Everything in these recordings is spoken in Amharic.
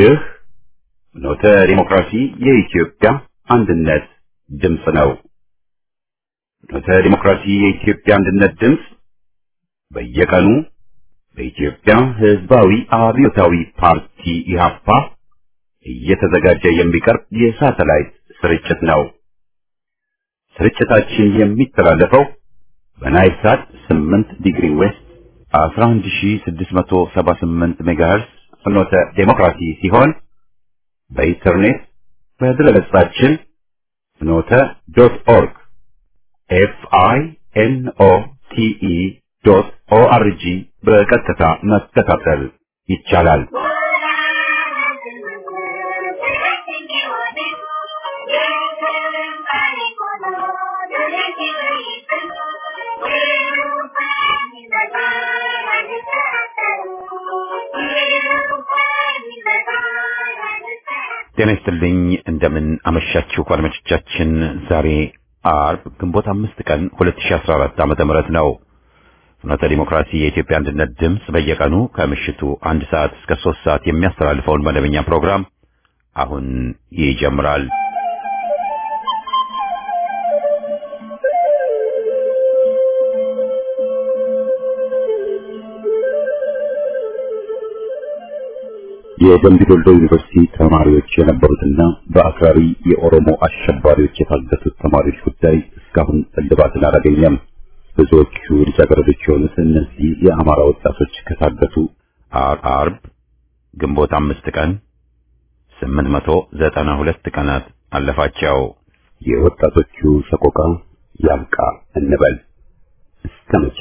ይህ ኖተ ዲሞክራሲ የኢትዮጵያ አንድነት ድምፅ ነው። ኖተ ዲሞክራሲ የኢትዮጵያ አንድነት ድምፅ በየቀኑ በኢትዮጵያ ሕዝባዊ አብዮታዊ ፓርቲ ኢህአፓ እየተዘጋጀ የሚቀርብ የሳተላይት ስርጭት ነው። ስርጭታችን የሚተላለፈው በናይል ሳት 8 ዲግሪ ዌስት 11678 ሜጋሄርስ ፍኖተ ዴሞክራሲ ሲሆን በኢንተርኔት በድረገጻችን ፍኖተ ዶት ኦርግ ኤፍ አይ ኤን ኦ ቲ ኢ ዶት ኦ አር ጂ በቀጥታ መከታተል ይቻላል። ጤና ይስጥልኝ። እንደምን አመሻችሁ አድማጮቻችን። ዛሬ አርብ ግንቦት አምስት ቀን 2014 ዓመተ ምህረት ነው። ፍኖተ ዲሞክራሲ የኢትዮጵያ አንድነት ድምፅ በየቀኑ ከምሽቱ አንድ ሰዓት እስከ ሶስት ሰዓት የሚያስተላልፈውን መደበኛ ፕሮግራም አሁን ይጀምራል። የደምቢ ዶልዶ ዩኒቨርሲቲ ተማሪዎች የነበሩትና በአክራሪ የኦሮሞ አሸባሪዎች የታገቱት ተማሪዎች ጉዳይ እስካሁን እልባትን አላገኘም። ብዙዎቹ ልጃገረዶች የሆኑት እነዚህ የአማራ ወጣቶች ከታገቱ አርብ ግንቦት አምስት ቀን ስምንት መቶ ዘጠና ሁለት ቀናት አለፋቸው። የወጣቶቹ ሰቆቃ ያብቃ እንበል እስከ መቼ?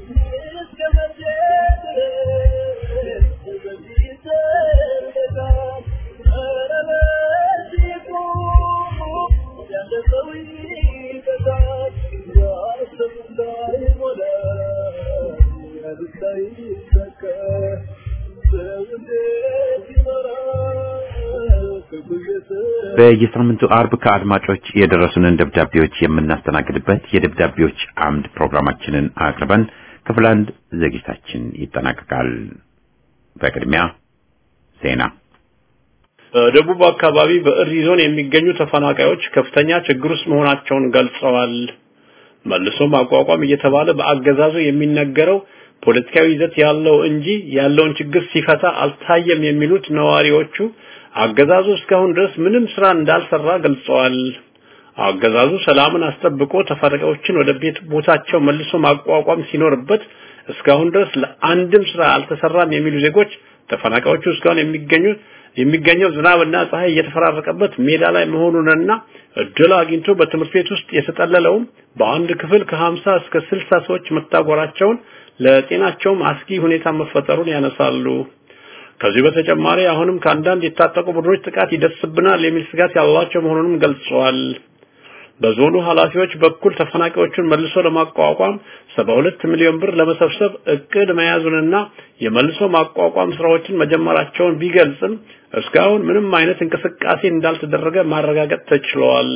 በየሳምንቱ አርብ ከአድማጮች የደረሱንን ደብዳቤዎች የምናስተናግድበት የደብዳቤዎች አምድ ፕሮግራማችንን አቅርበን ክፍል አንድ ዝግጅታችን ይጠናቀቃል። በቅድሚያ ዜና። በደቡብ አካባቢ በእሪ ዞን የሚገኙ ተፈናቃዮች ከፍተኛ ችግር ውስጥ መሆናቸውን ገልጸዋል። መልሶ ማቋቋም እየተባለ በአገዛዙ የሚነገረው ፖለቲካዊ ይዘት ያለው እንጂ ያለውን ችግር ሲፈታ አልታየም የሚሉት ነዋሪዎቹ አገዛዙ እስካሁን ድረስ ምንም ስራ እንዳልሰራ ገልጸዋል። አገዛዙ ሰላምን አስጠብቆ ተፈናቃዮችን ወደ ቤት ቦታቸው መልሶ ማቋቋም ሲኖርበት እስካሁን ድረስ ለአንድም ስራ አልተሰራም የሚሉ ዜጎች ተፈናቃዮቹ እስካሁን የሚገኙት የሚገኘው ዝናብና ፀሐይ እየተፈራረቀበት ሜዳ ላይ መሆኑንና እድል አግኝቶ በትምህርት ቤት ውስጥ የተጠለለውም በአንድ ክፍል ከ50 እስከ 60 ሰዎች መታጎራቸውን ለጤናቸውም አስጊ ሁኔታ መፈጠሩን ያነሳሉ። ከዚህ በተጨማሪ አሁንም ከአንዳንድ የታጠቁ ቡድኖች ጥቃት ይደርስብናል የሚል ስጋት ያላቸው መሆኑንም ገልጸዋል። በዞኑ ኃላፊዎች በኩል ተፈናቃዮቹን መልሶ ለማቋቋም 72 ሚሊዮን ብር ለመሰብሰብ እቅድ መያዙንና የመልሶ ማቋቋም ስራዎችን መጀመራቸውን ቢገልጽም እስካሁን ምንም አይነት እንቅስቃሴ እንዳልተደረገ ማረጋገጥ ተችሏል።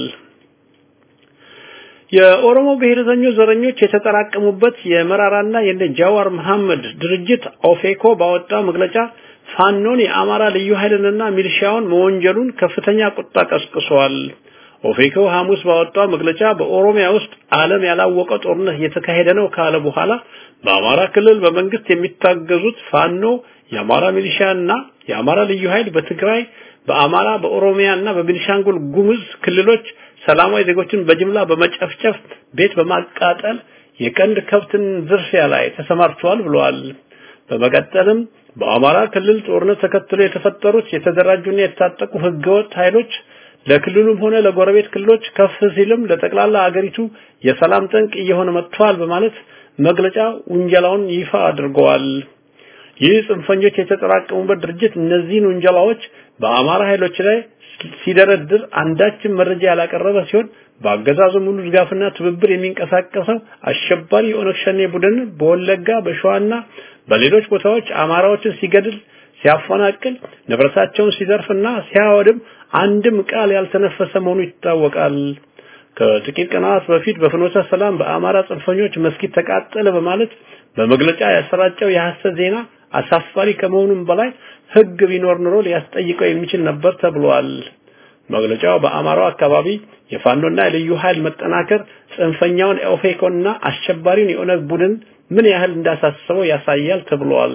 የኦሮሞ ብሔረተኞች ዘረኞች የተጠራቀሙበት የመራራና የነ ጃዋር መሐመድ ድርጅት ኦፌኮ ባወጣው መግለጫ ፋኖን የአማራ ልዩ ኃይልንና ሚሊሻውን መወንጀሉን ከፍተኛ ቁጣ ቀስቅሷል። ኦፌኮ ሐሙስ ባወጣው መግለጫ በኦሮሚያ ውስጥ ዓለም ያላወቀ ጦርነት እየተካሄደ ነው ካለ በኋላ በአማራ ክልል በመንግስት የሚታገዙት ፋኖ፣ የአማራ ሚሊሻና የአማራ ልዩ ኃይል በትግራይ፣ በአማራ፣ በኦሮሚያና በቤኒሻንጉል ጉሙዝ ክልሎች ሰላማዊ ዜጎችን በጅምላ በመጨፍጨፍ ቤት በማቃጠል የቀንድ ከብትን ዝርፊያ ላይ ተሰማርተዋል ብለዋል። በመቀጠልም በአማራ ክልል ጦርነት ተከትሎ የተፈጠሩት የተደራጁና የታጠቁ ህገወጥ ኃይሎች ለክልሉም ሆነ ለጎረቤት ክልሎች ከፍ ሲልም ለጠቅላላ አገሪቱ የሰላም ጠንቅ እየሆነ መጥቷል በማለት መግለጫ ውንጀላውን ይፋ አድርገዋል። ይህ ጽንፈኞች የተጠራቀሙበት ድርጅት እነዚህን ውንጀላዎች በአማራ ኃይሎች ላይ ሲደረድር አንዳችም መረጃ ያላቀረበ ሲሆን በአገዛዙ ሙሉ ድጋፍና ትብብር የሚንቀሳቀሰው አሸባሪ የኦነግ ሸኔ ቡድን በወለጋ በሸዋና በሌሎች ቦታዎች አማራዎችን ሲገድል ሲያፈናቅል ንብረታቸውን ሲዘርፍና ሲያወድም አንድም ቃል ያልተነፈሰ መሆኑ ይታወቃል። ከጥቂት ቀናት በፊት በፍኖተ ሰላም በአማራ ጽንፈኞች መስጊድ ተቃጠለ በማለት በመግለጫ ያሰራጨው የሐሰት ዜና አሳፋሪ ከመሆኑም በላይ ህግ ቢኖር ኖሮ ሊያስጠይቀው የሚችል ነበር ተብሏል። መግለጫው በአማራው አካባቢ የፋኖና የልዩ ኃይል መጠናከር ጽንፈኛውን ኦፌኮና አሸባሪውን የኦነግ ቡድን ምን ያህል እንዳሳሰበው ያሳያል ተብሏል።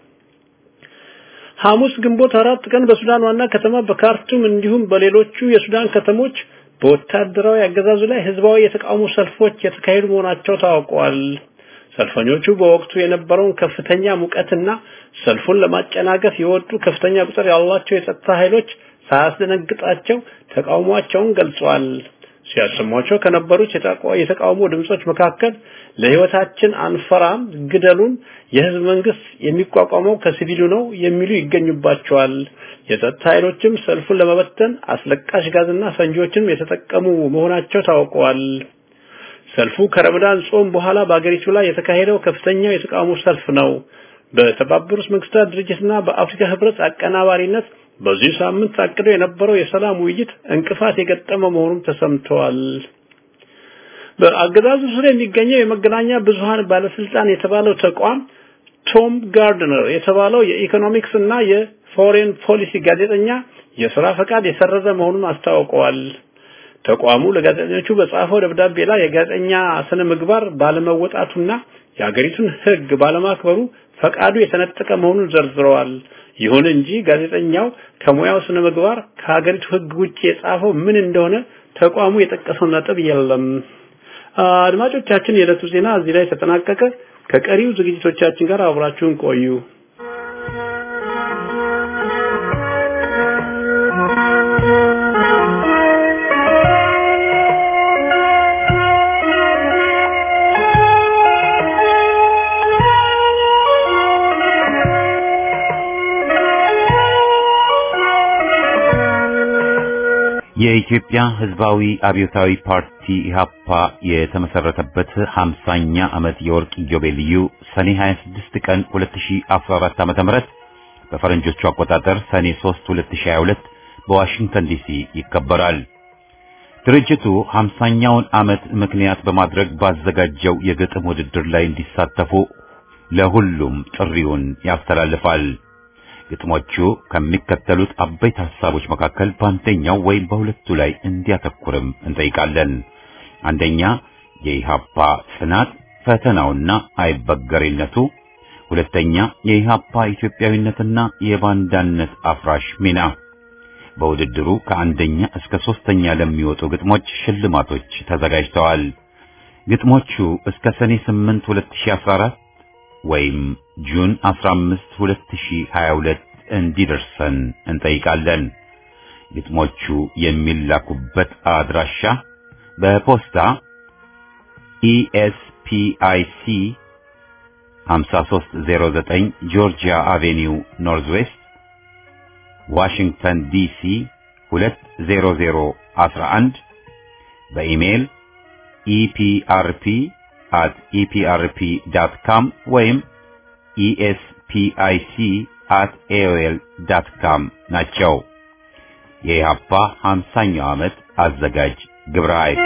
ሐሙስ ግንቦት አራት ቀን በሱዳን ዋና ከተማ በካርቱም እንዲሁም በሌሎቹ የሱዳን ከተሞች በወታደራዊ አገዛዙ ላይ ህዝባዊ የተቃውሞ ሰልፎች የተካሄዱ መሆናቸው ታውቋል። ሰልፈኞቹ በወቅቱ የነበረውን ከፍተኛ ሙቀትና ሰልፉን ለማጨናገፍ የወጡ ከፍተኛ ቁጥር ያላቸው የጸጥታ ኃይሎች ሳያስደነግጣቸው ተቃውሟቸውን ገልጸዋል። ሲያሰሟቸው ከነበሩት የተቃውሞ ድምጾች መካከል ለህይወታችን አንፈራም፣ ግደሉን፣ የህዝብ መንግስት የሚቋቋመው ከሲቪሉ ነው የሚሉ ይገኙባቸዋል። የጸጥታ ኃይሎችም ሰልፉን ለመበተን አስለቃሽ ጋዝና ፈንጂዎችንም የተጠቀሙ መሆናቸው ታውቀዋል። ሰልፉ ከረመዳን ጾም በኋላ በአገሪቱ ላይ የተካሄደው ከፍተኛው የተቃውሞ ሰልፍ ነው። በተባበሩት መንግስታት ድርጅትና በአፍሪካ ህብረት አቀናባሪነት በዚህ ሳምንት ታቅዶ የነበረው የሰላም ውይይት እንቅፋት የገጠመ መሆኑን ተሰምተዋል። በአገዛዙ ስር የሚገኘው የመገናኛ ብዙሃን ባለስልጣን የተባለው ተቋም ቶም ጋርድነር የተባለው የኢኮኖሚክስ እና የፎሬን ፖሊሲ ጋዜጠኛ የስራ ፈቃድ የሰረዘ መሆኑን አስታውቀዋል። ተቋሙ ለጋዜጠኞቹ በጻፈው ደብዳቤ ላይ የጋዜጠኛ ስነ ምግባር ባለመወጣቱና የሀገሪቱን ህግ ባለማክበሩ ፈቃዱ የተነጠቀ መሆኑን ዘርዝረዋል። ይሁን እንጂ ጋዜጠኛው ከሙያው ስነ ምግባር ከሀገሪቱ ህግ ውጭ የጻፈው ምን እንደሆነ ተቋሙ የጠቀሰው ነጥብ የለም። አድማጮቻችን፣ የዕለቱ ዜና እዚህ ላይ ተጠናቀቀ። ከቀሪው ዝግጅቶቻችን ጋር አብራችሁን ቆዩ። የኢትዮጵያ ሕዝባዊ አብዮታዊ ፓርቲ ኢህአፓ የተመሰረተበት 50ኛ ዓመት የወርቅ ኢዮቤልዩ ሰኔ 26 ቀን 2014 ዓ.ም በፈረንጆቹ አቆጣጠር ሰኔ 3 2022 በዋሽንግተን ዲሲ ይከበራል። ድርጅቱ 50ኛውን ዓመት ምክንያት በማድረግ ባዘጋጀው የግጥም ውድድር ላይ እንዲሳተፉ ለሁሉም ጥሪውን ያስተላልፋል። ግጥሞቹ ከሚከተሉት አበይት ሐሳቦች መካከል በአንደኛው ወይም በሁለቱ ላይ እንዲያተኩርም እንጠይቃለን። አንደኛ የኢሃፓ ጽናት ፈተናውና አይበገሬነቱ፣ ሁለተኛ የኢሃፓ ኢትዮጵያዊነትና የባንዳነት አፍራሽ ሚና። በውድድሩ ከአንደኛ እስከ ሶስተኛ ለሚወጡ ግጥሞች ሽልማቶች ተዘጋጅተዋል። ግጥሞቹ እስከ ሰኔ 8 2014 ወይም ጁን 15 2022 እንዲደርሰን እንጠይቃለን። ግጥሞቹ የሚላኩበት አድራሻ በፖስታ ኢኤስፒአይሲ 5309 ጆርጂያ አቬኒው ኖርዝ ዌስት ዋሽንግተን ዲሲ 20011 በኢሜይል ኢፒአርፒ at eprp.com ወይም espic at aol.com ናቸው። የኢህአፓ 50ኛው ዓመት አዘጋጅ ግብረ ኃይል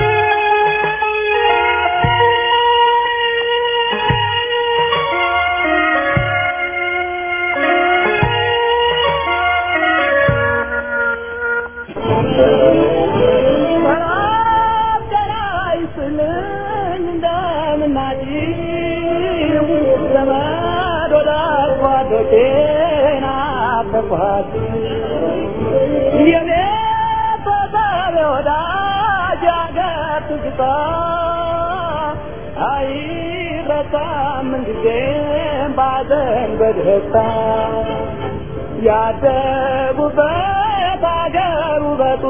በደስታ ያደጉበት አገር ውበቱ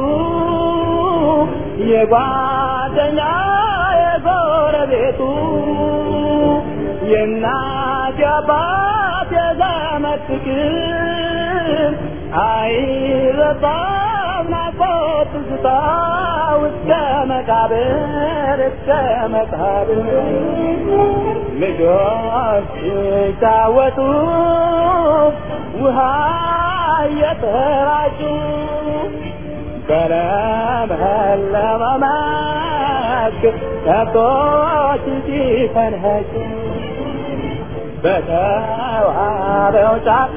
የጓደኛ የጎረቤቱ የእናት የአባት የዘመድ ፍቅር አይረሳም ናፍቆት ትዝታ እስከ መቃብር እስከ መቃብር ልጆች ሲጫወቱ ውሃ እየተራጩ በለመለመ መስክ ከብቶች ሲፈንኸጩ በተዋበ በተዋበው ጫካ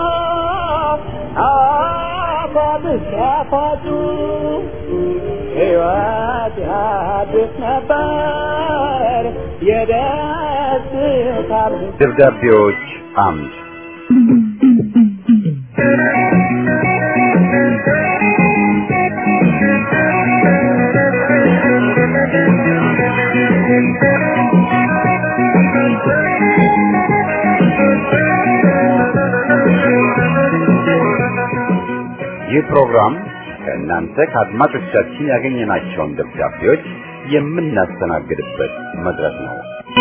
አፏብስ ያፋጩ ሕይወት ያድስ ነበር የደስታ ደብዳቤዎች አምድ ይህ ፕሮግራም ከእናንተ ከአድማጮቻችን ያገኘናቸውን ደብዳቤዎች የምናስተናግድበት መድረክ ነው።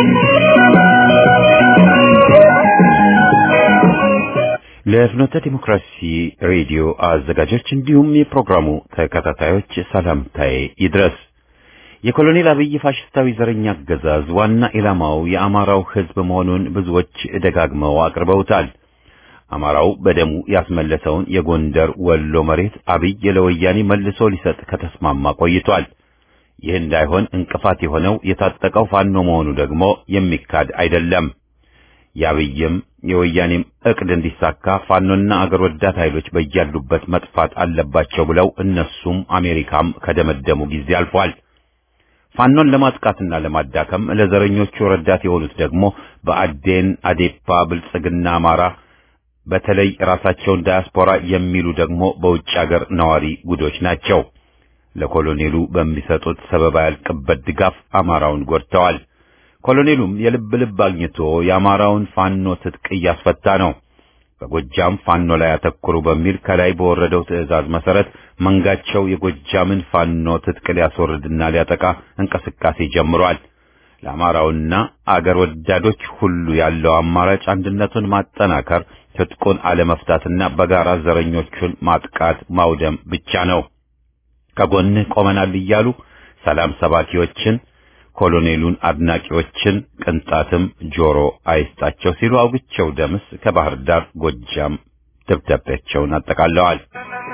ለፍኖተ ዲሞክራሲ ሬዲዮ አዘጋጆች እንዲሁም የፕሮግራሙ ተከታታዮች ሰላምታዬ ይድረስ። የኮሎኔል አብይ ፋሽስታዊ ዘረኛ አገዛዝ ዋና ኢላማው የአማራው ሕዝብ መሆኑን ብዙዎች ደጋግመው አቅርበውታል። አማራው በደሙ ያስመለሰውን የጎንደር ወሎ መሬት አብይ ለወያኔ መልሶ ሊሰጥ ከተስማማ ቆይቷል። ይህ እንዳይሆን እንቅፋት የሆነው የታጠቀው ፋኖ መሆኑ ደግሞ የሚካድ አይደለም። የአብይም የወያኔም እቅድ እንዲሳካ ፋኖና አገር ወዳድ ኃይሎች በያሉበት መጥፋት አለባቸው ብለው እነሱም አሜሪካም ከደመደሙ ጊዜ አልፏል። ፋኖን ለማጥቃትና ለማዳከም ለዘረኞቹ ረዳት የሆኑት ደግሞ በአዴን፣ አዴፓ፣ ብልጽግና፣ አማራ በተለይ ራሳቸውን ዳያስፖራ የሚሉ ደግሞ በውጭ ሀገር ነዋሪ ጉዶች ናቸው። ለኮሎኔሉ በሚሰጡት ሰበብ ያልቅበት ድጋፍ አማራውን ጎድተዋል። ኮሎኔሉም የልብ ልብ አግኝቶ የአማራውን ፋኖ ትጥቅ እያስፈታ ነው። በጎጃም ፋኖ ላይ አተኩሩ በሚል ከላይ በወረደው ትዕዛዝ መሰረት መንጋቸው የጎጃምን ፋኖ ትጥቅ ሊያስወርድና ሊያጠቃ እንቅስቃሴ ጀምሯል። ለአማራውና አገር ወዳዶች ሁሉ ያለው አማራጭ አንድነቱን ማጠናከር፣ ትጥቁን አለመፍታትና በጋራ ዘረኞቹን ማጥቃት ማውደም ብቻ ነው። ከጎንህ ቆመናል እያሉ ሰላም ሰባኪዎችን ኮሎኔሉን አድናቂዎችን ቅንጣትም ጆሮ አይስጣቸው ሲሉ አውግቸው ደምስ ከባህር ዳር ጎጃም ደብዳቤያቸውን አጠቃለዋል።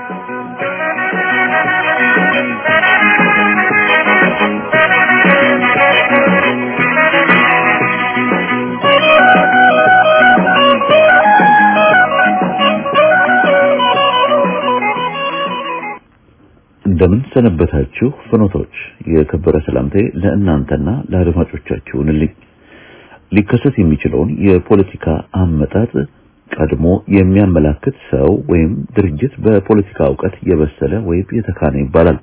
እንደምን ሰነበታችሁ ፍኖቶች። የከበረ ሰላምታዬ ለእናንተና ለአድማጮቻችሁ ይሁንልኝ። ሊከሰት የሚችለውን የፖለቲካ አመጣጥ ቀድሞ የሚያመላክት ሰው ወይም ድርጅት በፖለቲካ እውቀት የበሰለ ወይም የተካነ ይባላል።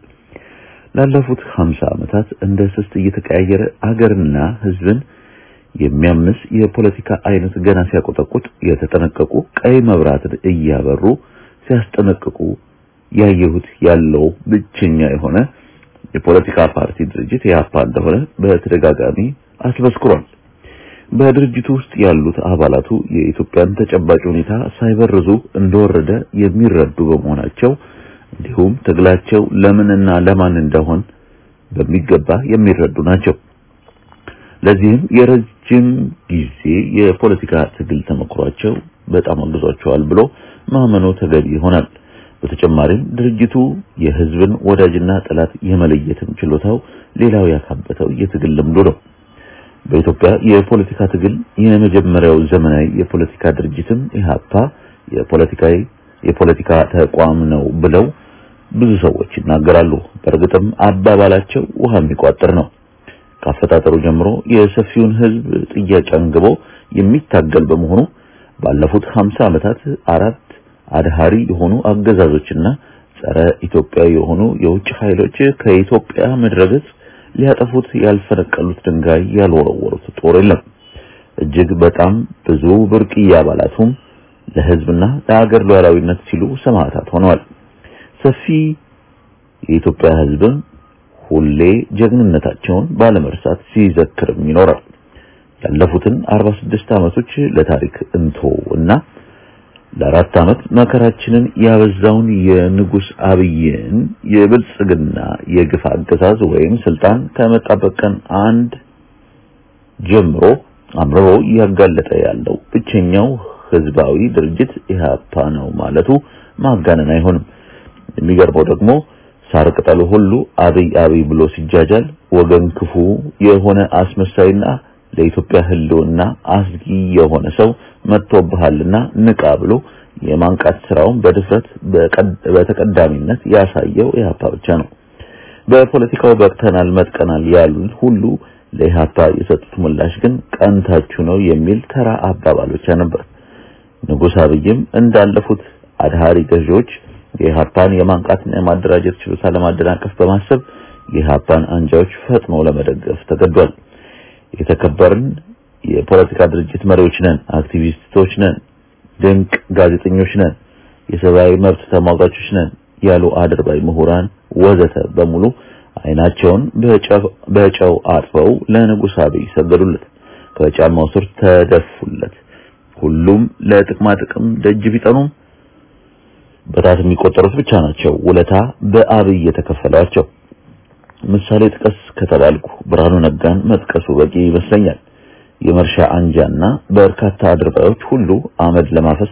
ላለፉት 50 ዓመታት እንደ ስስት እየተቀያየረ አገርና ሕዝብን የሚያምስ የፖለቲካ አይነት ገና ሲያቆጠቁጥ የተጠነቀቁ ቀይ መብራትን እያበሩ ሲያስጠነቅቁ ያየሁት ያለው ብቸኛ የሆነ የፖለቲካ ፓርቲ ድርጅት ኢህአፓ እንደሆነ በተደጋጋሚ አስመስክሯል። በድርጅቱ ውስጥ ያሉት አባላቱ የኢትዮጵያን ተጨባጭ ሁኔታ ሳይበርዙ እንደወረደ የሚረዱ በመሆናቸው እንዲሁም ትግላቸው ለምንና ለማን እንደሆን በሚገባ የሚረዱ ናቸው። ለዚህም የረጅም ጊዜ የፖለቲካ ትግል ተመክሯቸው በጣም አግዟቸዋል ብሎ ማመኑ ተገቢ ይሆናል። በተጨማሪም ድርጅቱ የህዝብን ወዳጅና ጠላት የመለየትም ችሎታው ሌላው ያካበተው የትግል ልምዱ ነው። በኢትዮጵያ የፖለቲካ ትግል የመጀመሪያው ዘመናዊ የፖለቲካ ድርጅትም ኢህአፓ የፖለቲካዊ የፖለቲካ ተቋም ነው ብለው ብዙ ሰዎች ይናገራሉ። በእርግጥም አባባላቸው ውሃ የሚቋጥር ነው። ካፈጣጠሩ ጀምሮ የሰፊውን ህዝብ ጥያቄ አንግቦ የሚታገል በመሆኑ ባለፉት 50 ዓመታት አራት አድሃሪ የሆኑ አገዛዞችና ጸረ ኢትዮጵያ የሆኑ የውጭ ኃይሎች ከኢትዮጵያ ምድረገጽ ሊያጠፉት ያልፈነቀሉት ድንጋይ ያልወረወሩት ጦር የለም። እጅግ በጣም ብዙ ብርቅዬ አባላቱም ለህዝብና ለሀገር ሉዓላዊነት ሲሉ ሰማዕታት ሆነዋል። ሰፊ የኢትዮጵያ ህዝብም ሁሌ ጀግንነታቸውን ባለመርሳት ሲዘክርም ይኖራል። ያለፉትን 46 ዓመቶች ለታሪክ እንቶ እና ለአራት ዓመት መከራችንን ያበዛውን የንጉስ አብይን የብልጽግና የግፍ አገዛዝ ወይም ስልጣን ከመጣበት ቀን አንድ ጀምሮ አምርሮ እያጋለጠ ያለው ብቸኛው ህዝባዊ ድርጅት ኢህአፓ ነው ማለቱ ማጋነን አይሆንም። የሚገርመው ደግሞ ሳር ቅጠሉ ሁሉ አብይ አብይ ብሎ ሲጃጃል ወገን ክፉ የሆነ አስመሳይና ለኢትዮጵያ ህልውና አስጊ የሆነ ሰው መጥቶብሃልና ንቃ ብሎ የማንቃት ስራውን በድፍረት በተቀዳሚነት ያሳየው ኢህአፓ ብቻ ነው። በፖለቲካው በቅተናል መጥቀናል ያሉን ሁሉ ለኢህአፓ የሰጡት ምላሽ ግን ቀንታችሁ ነው የሚል ተራ አባባል ብቻ ነበር። ንጉሥ አብይም እንዳለፉት አድሃሪ ገዢዎች የኢህአፓን የማንቃትና የማደራጀት ችሎታ ለማደናቀፍ በማሰብ የኢህአፓን አንጃዎች ፈጥኖ ለመደገፍ ተገዷል። የተከበርን የፖለቲካ ድርጅት መሪዎች ነን፣ አክቲቪስቶች ነን፣ ድንቅ ጋዜጠኞች ነን፣ የሰብአዊ መብት ተሟጋቾች ነን ያሉ አድርባይ ምሁራን ወዘተ በሙሉ አይናቸውን በጨው አጥበው ለንጉሥ አብይ ሰገዱለት፣ ከጫማው ስር ተደፉለት። ሁሉም ለጥቅማ ጥቅም ደጅ ቢጠኑም በጣት የሚቆጠሩት ብቻ ናቸው ውለታ በአብይ የተከፈላቸው። ምሳሌ ጥቀስ ከተባልኩ ብርሃኑ ነጋን መጥቀሱ በቂ ይመስለኛል። የመርሻ አንጃና በርካታ አድርባዮች ሁሉ አመድ ለማፈስ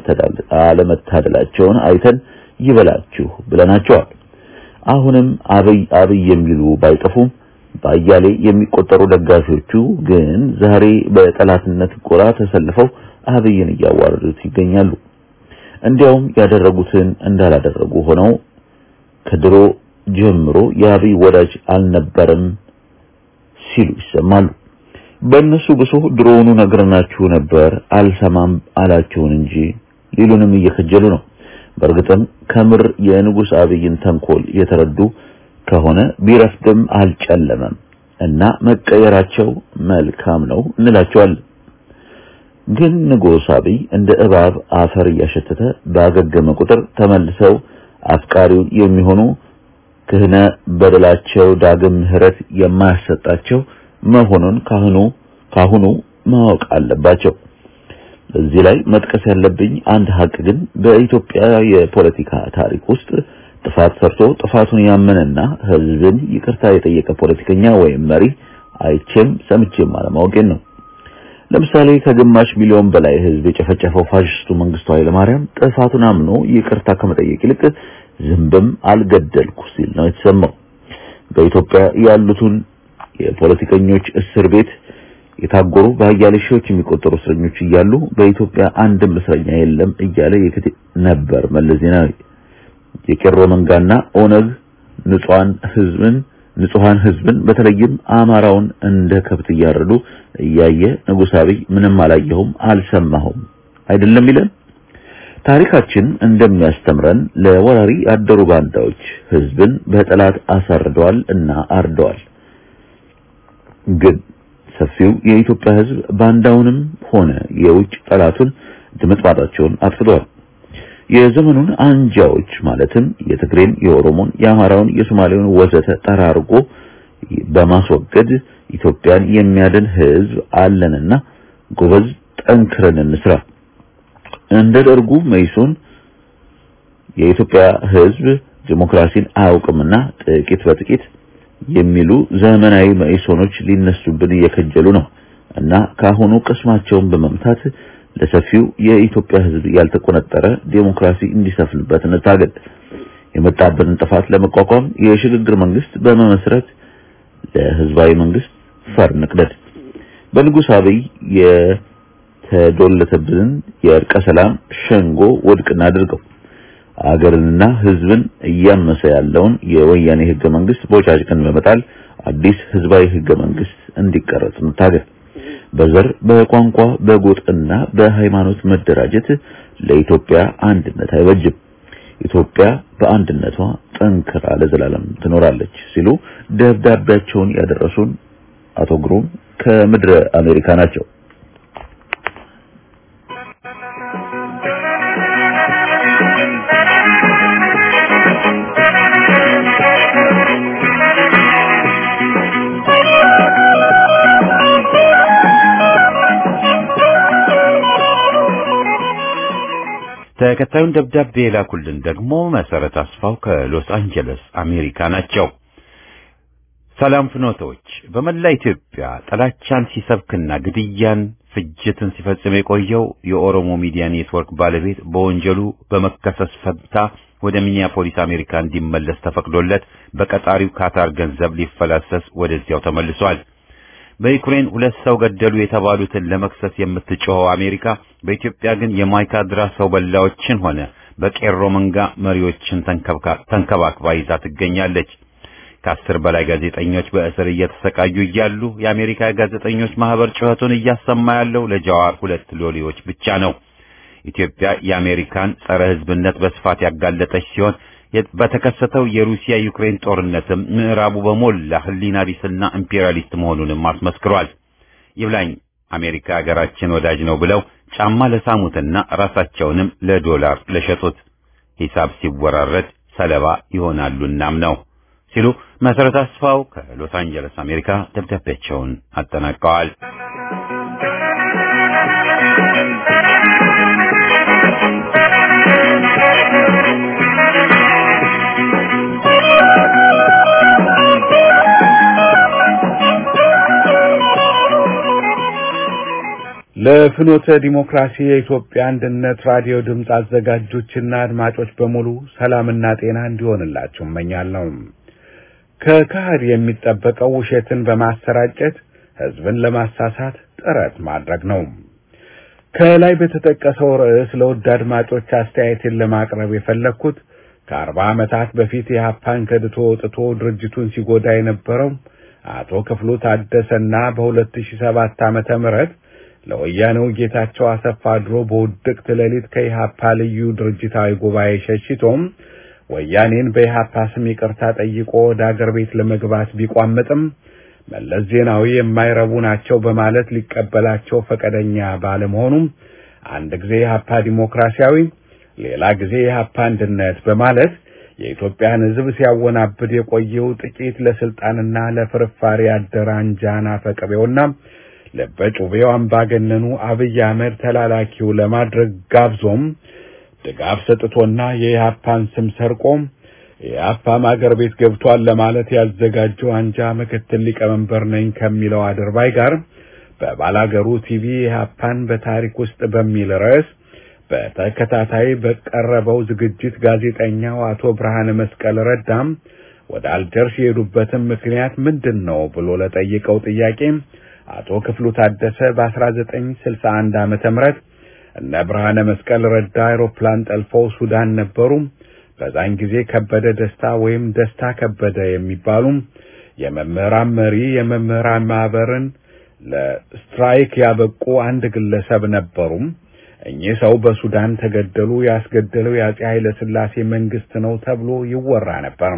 አለመታደላቸውን አይተን ይበላችሁ ብለናቸዋል። አሁንም አብይ አብይ የሚሉ ባይጠፉም በአያሌ የሚቆጠሩ ደጋፊዎቹ ግን ዛሬ በጠላትነት ጎራ ተሰልፈው አብይን እያዋረዱት ይገኛሉ። እንዲያውም ያደረጉትን እንዳላደረጉ ሆነው ከድሮ ጀምሮ የአብይ ወዳጅ አልነበረም ሲሉ ይሰማሉ። በእነሱ ብሶ ድሮውኑ ነግረናችሁ ነበር አልሰማም አላችሁን እንጂ ሊሉንም እየከጀሉ ነው። በእርግጥም ከምር የንጉሥ አብይን ተንኮል የተረዱ ከሆነ ቢረፍድም አልጨለመም እና መቀየራቸው መልካም ነው እንላቸዋለን። ግን ንጉሥ አብይ እንደ እባብ አፈር እያሸተተ ባገገመ ቁጥር ተመልሰው አፍቃሪው የሚሆኑ ክህነ በደላቸው ዳግም ምሕረት የማያሰጣቸው መሆኑን ካህኑ ካሁኑ ማወቅ አለባቸው። እዚህ ላይ መጥቀስ ያለብኝ አንድ ሀቅ ግን በኢትዮጵያ የፖለቲካ ታሪክ ውስጥ ጥፋት ሰርቶ ጥፋቱን ያመነና ሕዝብን ይቅርታ የጠየቀ ፖለቲከኛ ወይም መሪ አይቼም ሰምቼም አለማወቄን ነው። ለምሳሌ ከግማሽ ሚሊዮን በላይ ሕዝብ የጨፈጨፈው ፋሽስቱ መንግስቱ ኃይለማርያም ጥፋቱን አምኖ ይቅርታ ከመጠየቅ ይልቅ ዝንብም አልገደልኩ ሲል ነው የተሰማው። በኢትዮጵያ ያሉትን የፖለቲከኞች እስር ቤት የታጎሩ በአያሌ ሺዎች የሚቆጠሩ እስረኞች እያሉ በኢትዮጵያ አንድም እስረኛ የለም እያለ የክት ነበር መለስ ዜናዊ። የቄሮ መንጋና ኦነግ ንጹሃን ህዝብን ንጹሃን ህዝብን በተለይም አማራውን እንደ ከብት እያረዱ እያየ ንጉሥ አብይ ምንም አላየሁም አልሰማሁም አይደለም ይለን። ታሪካችን እንደሚያስተምረን ለወራሪ ያደሩ ባንዳዎች ህዝብን በጠላት አሳርደዋል እና አርደዋል። ግን ሰፊው የኢትዮጵያ ህዝብ ባንዳውንም ሆነ የውጭ ጠላቱን ድምጥማጣቸውን አጥፍተዋል። የዘመኑን አንጃዎች ማለትም የትግሬን፣ የኦሮሞን፣ የአማራውን፣ የሶማሌውን ወዘተ ጠራርጎ በማስወገድ ኢትዮጵያን የሚያድን ህዝብ አለንና ጎበዝ ጠንክረን እንስራ። እንደ ደርጉ መይሶን የኢትዮጵያ ህዝብ ዲሞክራሲን አያውቅምና ጥቂት በጥቂት የሚሉ ዘመናዊ መኢሶኖች ሊነሱብን እየከጀሉ ነው እና ካሁኑ ቅስማቸውን በመምታት ለሰፊው የኢትዮጵያ ህዝብ ያልተቆነጠረ ዴሞክራሲ እንዲሰፍንበት እንታገል። የመጣብንን ጥፋት ለመቋቋም የሽግግር መንግስት በመመስረት ለህዝባዊ መንግስት ፈር ንቅደድ። በንጉሥ አብይ የተዶለተብንን የእርቀ ሰላም ሸንጎ ውድቅ እናድርገው። አገርንና ህዝብን እያመሰ ያለውን የወያኔ ህገ መንግስት ቦጫጭቅን በመጣል አዲስ ህዝባዊ ህገ መንግስት እንዲቀረጽ እንታገል። በዘር በቋንቋ በጎጥና በሃይማኖት መደራጀት ለኢትዮጵያ አንድነት አይበጅም። ኢትዮጵያ በአንድነቷ ጠንክራ ለዘላለም ትኖራለች ሲሉ ደብዳቤያቸውን ያደረሱን አቶ ግሩም ከምድረ አሜሪካ ናቸው። ተከታዩን ደብዳቤ የላኩልን ደግሞ መሰረት አስፋው ከሎስ አንጀለስ አሜሪካ ናቸው። ሰላም ፍኖቶች፣ በመላ ኢትዮጵያ ጥላቻን ሲሰብክና ግድያን፣ ፍጅትን ሲፈጽም የቆየው የኦሮሞ ሚዲያ ኔትወርክ ባለቤት በወንጀሉ በመከሰስ ፈንታ ወደ ሚኒያፖሊስ አሜሪካ እንዲመለስ ተፈቅዶለት በቀጣሪው ካታር ገንዘብ ሊፈላሰስ ወደዚያው ተመልሷል። በዩክሬን ሁለት ሰው ገደሉ የተባሉትን ለመክሰስ የምትጮኸው አሜሪካ በኢትዮጵያ ግን የማይካድራ ሰው በላዎችን ሆነ በቄሮ መንጋ መሪዎችን ተንከባክባ ይዛ ትገኛለች። ከአስር በላይ ጋዜጠኞች በእስር እየተሰቃዩ እያሉ የአሜሪካ ጋዜጠኞች ማህበር ጩኸቱን እያሰማ ያለው ለጃዋር ሁለት ሎሌዎች ብቻ ነው። ኢትዮጵያ የአሜሪካን ጸረ ሕዝብነት በስፋት ያጋለጠች ሲሆን በተከሰተው የሩሲያ ዩክሬን ጦርነትም ምዕራቡ በሞላ ሕሊና ቢስና ኢምፔሪያሊስት መሆኑንም አስመስክሯል። ይብላኝ አሜሪካ ሀገራችን ወዳጅ ነው ብለው ጫማ ለሳሙትና ራሳቸውንም ለዶላር ለሸጡት ሂሳብ ሲወራረድ ሰለባ ይሆናሉናም ነው ሲሉ መሰረት አስፋው ከሎስ አንጀለስ አሜሪካ ደብዳቤያቸውን አጠናቀዋል። ለፍኖተ ዲሞክራሲ የኢትዮጵያ አንድነት ራዲዮ ድምፅ አዘጋጆችና አድማጮች በሙሉ ሰላምና ጤና እንዲሆንላችሁ እመኛለሁ። ከካህድ የሚጠበቀው ውሸትን በማሰራጨት ሕዝብን ለማሳሳት ጥረት ማድረግ ነው። ከላይ በተጠቀሰው ርዕስ ለውድ አድማጮች አስተያየትን ለማቅረብ የፈለግኩት ከአርባ ዓመታት በፊት የሀፓን ከድቶ ወጥቶ ድርጅቱን ሲጎዳ የነበረው አቶ ክፍሉ ታደሰና በሁለት ሺህ ሰባት ዓመተ ምህረት ለወያኔው ጌታቸው አሰፋ ድሮ በውድቅት ሌሊት ከኢሃፓ ልዩ ድርጅታዊ ጉባኤ ሸሽቶም ወያኔን በኢሃፓ ስም ይቅርታ ጠይቆ ወደ አገር ቤት ለመግባት ቢቋምጥም መለስ ዜናዊ የማይረቡ ናቸው በማለት ሊቀበላቸው ፈቃደኛ ባለመሆኑም አንድ ጊዜ ኢሃፓ ዲሞክራሲያዊ፣ ሌላ ጊዜ ኢሃፓ አንድነት በማለት የኢትዮጵያን ሕዝብ ሲያወናብድ የቆየው ጥቂት ለስልጣንና ለፍርፋሪ ያደረ አንጃና ፈቅቤውና ለበጩቤው አምባገነኑ አብይ አህመድ ተላላኪው ለማድረግ ጋብዞም ድጋፍ ሰጥቶና የኢህአፓን ስም ሰርቆም የኢህአፓም አገር ቤት ገብቷል ለማለት ያዘጋጀው አንጃ ምክትል ሊቀመንበር ነኝ ከሚለው አድርባይ ጋር በባላገሩ ቲቪ ኢህአፓን በታሪክ ውስጥ በሚል ርዕስ በተከታታይ በቀረበው ዝግጅት ጋዜጠኛው አቶ ብርሃነ መስቀል ረዳም ወደ አልጀርስ የሄዱበትን ምክንያት ምንድን ነው ብሎ ለጠየቀው ጥያቄ አቶ ክፍሉ ታደሰ በ1961 ዓመተ ምህረት እነ ብርሃነ መስቀል ረዳ አውሮፕላን ጠልፈው ሱዳን ነበሩ። በዛን ጊዜ ከበደ ደስታ ወይም ደስታ ከበደ የሚባሉ የመምህራን መሪ የመምህራን ማህበርን ለስትራይክ ያበቁ አንድ ግለሰብ ነበሩ። እኚህ ሰው በሱዳን ተገደሉ። ያስገደለው የአጼ ኃይለ ሥላሴ መንግስት ነው ተብሎ ይወራ ነበር።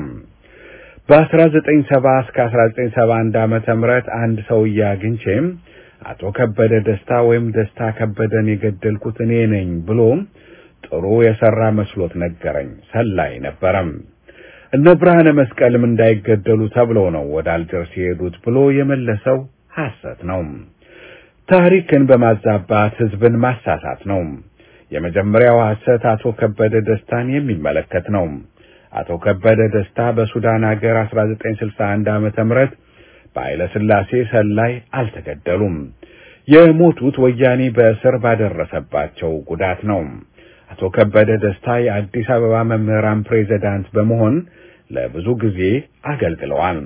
በ1970 እስከ 1971 ዓመተ ምህረት አንድ ሰውዬ አግኝቼም አቶ ከበደ ደስታ ወይም ደስታ ከበደን የገደልኩት እኔ ነኝ ብሎ ጥሩ የሰራ መስሎት ነገረኝ። ሰላይ ነበረም። እነ ብርሃነ መስቀልም እንዳይገደሉ ተብለው ነው ወደ አልጀርስ የሄዱት ብሎ የመለሰው ሐሰት ነው። ታሪክን በማዛባት ህዝብን ማሳሳት ነው። የመጀመሪያው ሐሰት አቶ ከበደ ደስታን የሚመለከት ነው። አቶ ከበደ ደስታ በሱዳን ሀገር 1961 ዓመተ ምህረት በኃይለ ሥላሴ ሰላይ አልተገደሉም። የሞቱት ወያኔ በእስር ባደረሰባቸው ጉዳት ነው። አቶ ከበደ ደስታ የአዲስ አበባ መምህራን ፕሬዝዳንት በመሆን ለብዙ ጊዜ አገልግለዋል።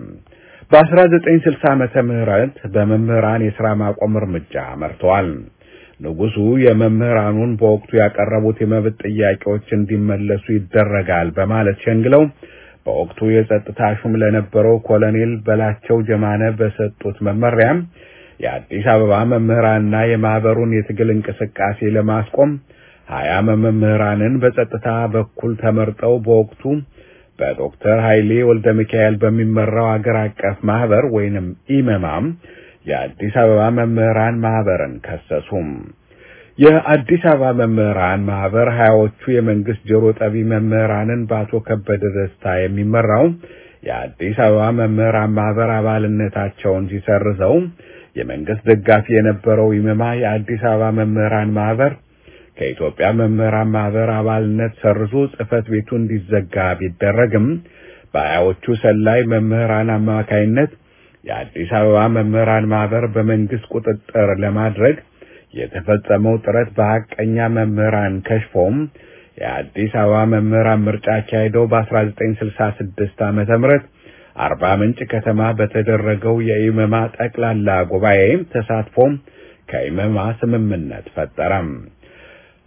በ1960 ዓመተ ምህረት በመምህራን የሥራ ማቆም እርምጃ መርተዋል። ንጉሡ የመምህራኑን በወቅቱ ያቀረቡት የመብት ጥያቄዎች እንዲመለሱ ይደረጋል በማለት ሸንግለው በወቅቱ የጸጥታ ሹም ለነበረው ኮሎኔል በላቸው ጀማነ በሰጡት መመሪያም የአዲስ አበባ መምህራንና የማህበሩን የትግል እንቅስቃሴ ለማስቆም ሀያ መምህራንን በጸጥታ በኩል ተመርጠው በወቅቱ በዶክተር ኃይሌ ወልደ ሚካኤል በሚመራው አገር አቀፍ ማህበር ወይንም ኢመማም የአዲስ አበባ መምህራን ማህበርን ከሰሱም። የአዲስ አበባ መምህራን ማህበር ሀያዎቹ የመንግስት ጆሮ ጠቢ መምህራንን በአቶ ከበደ ደስታ የሚመራው የአዲስ አበባ መምህራን ማህበር አባልነታቸውን ሲሰርዘው የመንግስት ደጋፊ የነበረው ኢመማ የአዲስ አበባ መምህራን ማህበር ከኢትዮጵያ መምህራን ማህበር አባልነት ሰርዞ ጽህፈት ቤቱ እንዲዘጋ ቢደረግም በሀያዎቹ ሰላይ መምህራን አማካይነት የአዲስ አበባ መምህራን ማህበር በመንግስት ቁጥጥር ለማድረግ የተፈጸመው ጥረት በሐቀኛ መምህራን ከሽፎም የአዲስ አበባ መምህራን ምርጫ አካሄደው በ1966 ዓመተ ምህረት አርባ ምንጭ ከተማ በተደረገው የኢመማ ጠቅላላ ጉባኤ ተሳትፎም ከኢመማ ስምምነት ፈጠረም።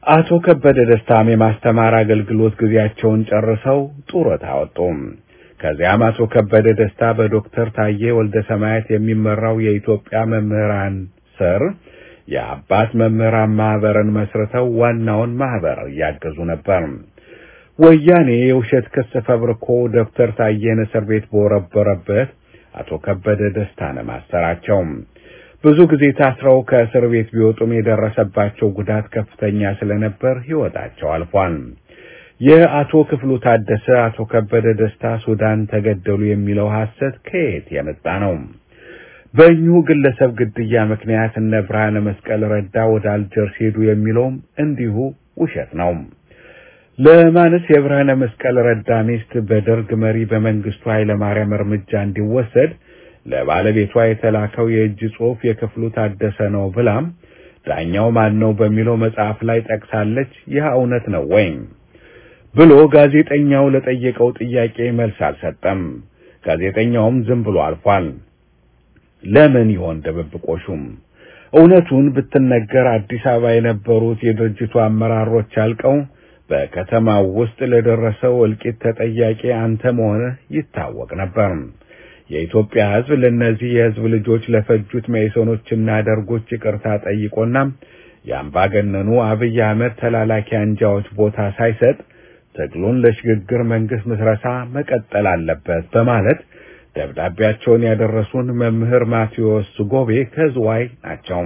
አቶ ከበደ ደስታም የማስተማር አገልግሎት ጊዜያቸውን ጨርሰው ጡረታ ወጡም። ከዚያም አቶ ከበደ ደስታ በዶክተር ታዬ ወልደ ሰማያት የሚመራው የኢትዮጵያ መምህራን ስር የአባት መምህራን ማህበርን መስርተው ዋናውን ማህበር እያገዙ ነበር። ወያኔ የውሸት ክስ ፈብርኮ ዶክተር ታዬን እስር ቤት በወረበረበት አቶ ከበደ ደስታን ማሰራቸው ብዙ ጊዜ ታስረው ከእስር ቤት ቢወጡም የደረሰባቸው ጉዳት ከፍተኛ ስለነበር ሕይወታቸው አልፏል። የአቶ ክፍሉ ታደሰ አቶ ከበደ ደስታ ሱዳን ተገደሉ የሚለው ሐሰት ከየት የመጣ ነው? በእኚሁ ግለሰብ ግድያ ምክንያት እነ ብርሃነ መስቀል ረዳ ወደ አልጀርስ ሄዱ የሚለውም እንዲሁ ውሸት ነው። ለማንስ የብርሃነ መስቀል ረዳ ሚስት በደርግ መሪ በመንግስቱ ኃይለማርያም እርምጃ እንዲወሰድ ለባለቤቷ የተላከው የእጅ ጽሑፍ የክፍሉ ታደሰ ነው ብላም ዳኛው ማን ነው በሚለው መጽሐፍ ላይ ጠቅሳለች። ይህ እውነት ነው ወይም ብሎ ጋዜጠኛው ለጠየቀው ጥያቄ መልስ አልሰጠም። ጋዜጠኛውም ዝም ብሎ አልፏል። ለምን ይሆን ድብብቆሹም? እውነቱን ብትነገር አዲስ አበባ የነበሩት የድርጅቱ አመራሮች አልቀው በከተማው ውስጥ ለደረሰው እልቂት ተጠያቂ አንተ መሆንህ ይታወቅ ነበር። የኢትዮጵያ ሕዝብ ለእነዚህ የሕዝብ ልጆች ለፈጁት መኢሶኖችና ደርጎች ይቅርታ ጠይቆና የአምባገነኑ አብይ አህመድ ተላላኪ አንጃዎች ቦታ ሳይሰጥ ትግሉን ለሽግግር መንግስት ምስረታ መቀጠል አለበት በማለት ደብዳቤያቸውን ያደረሱን መምህር ማቴዎስ ጎቤ ከዝዋይ ናቸው።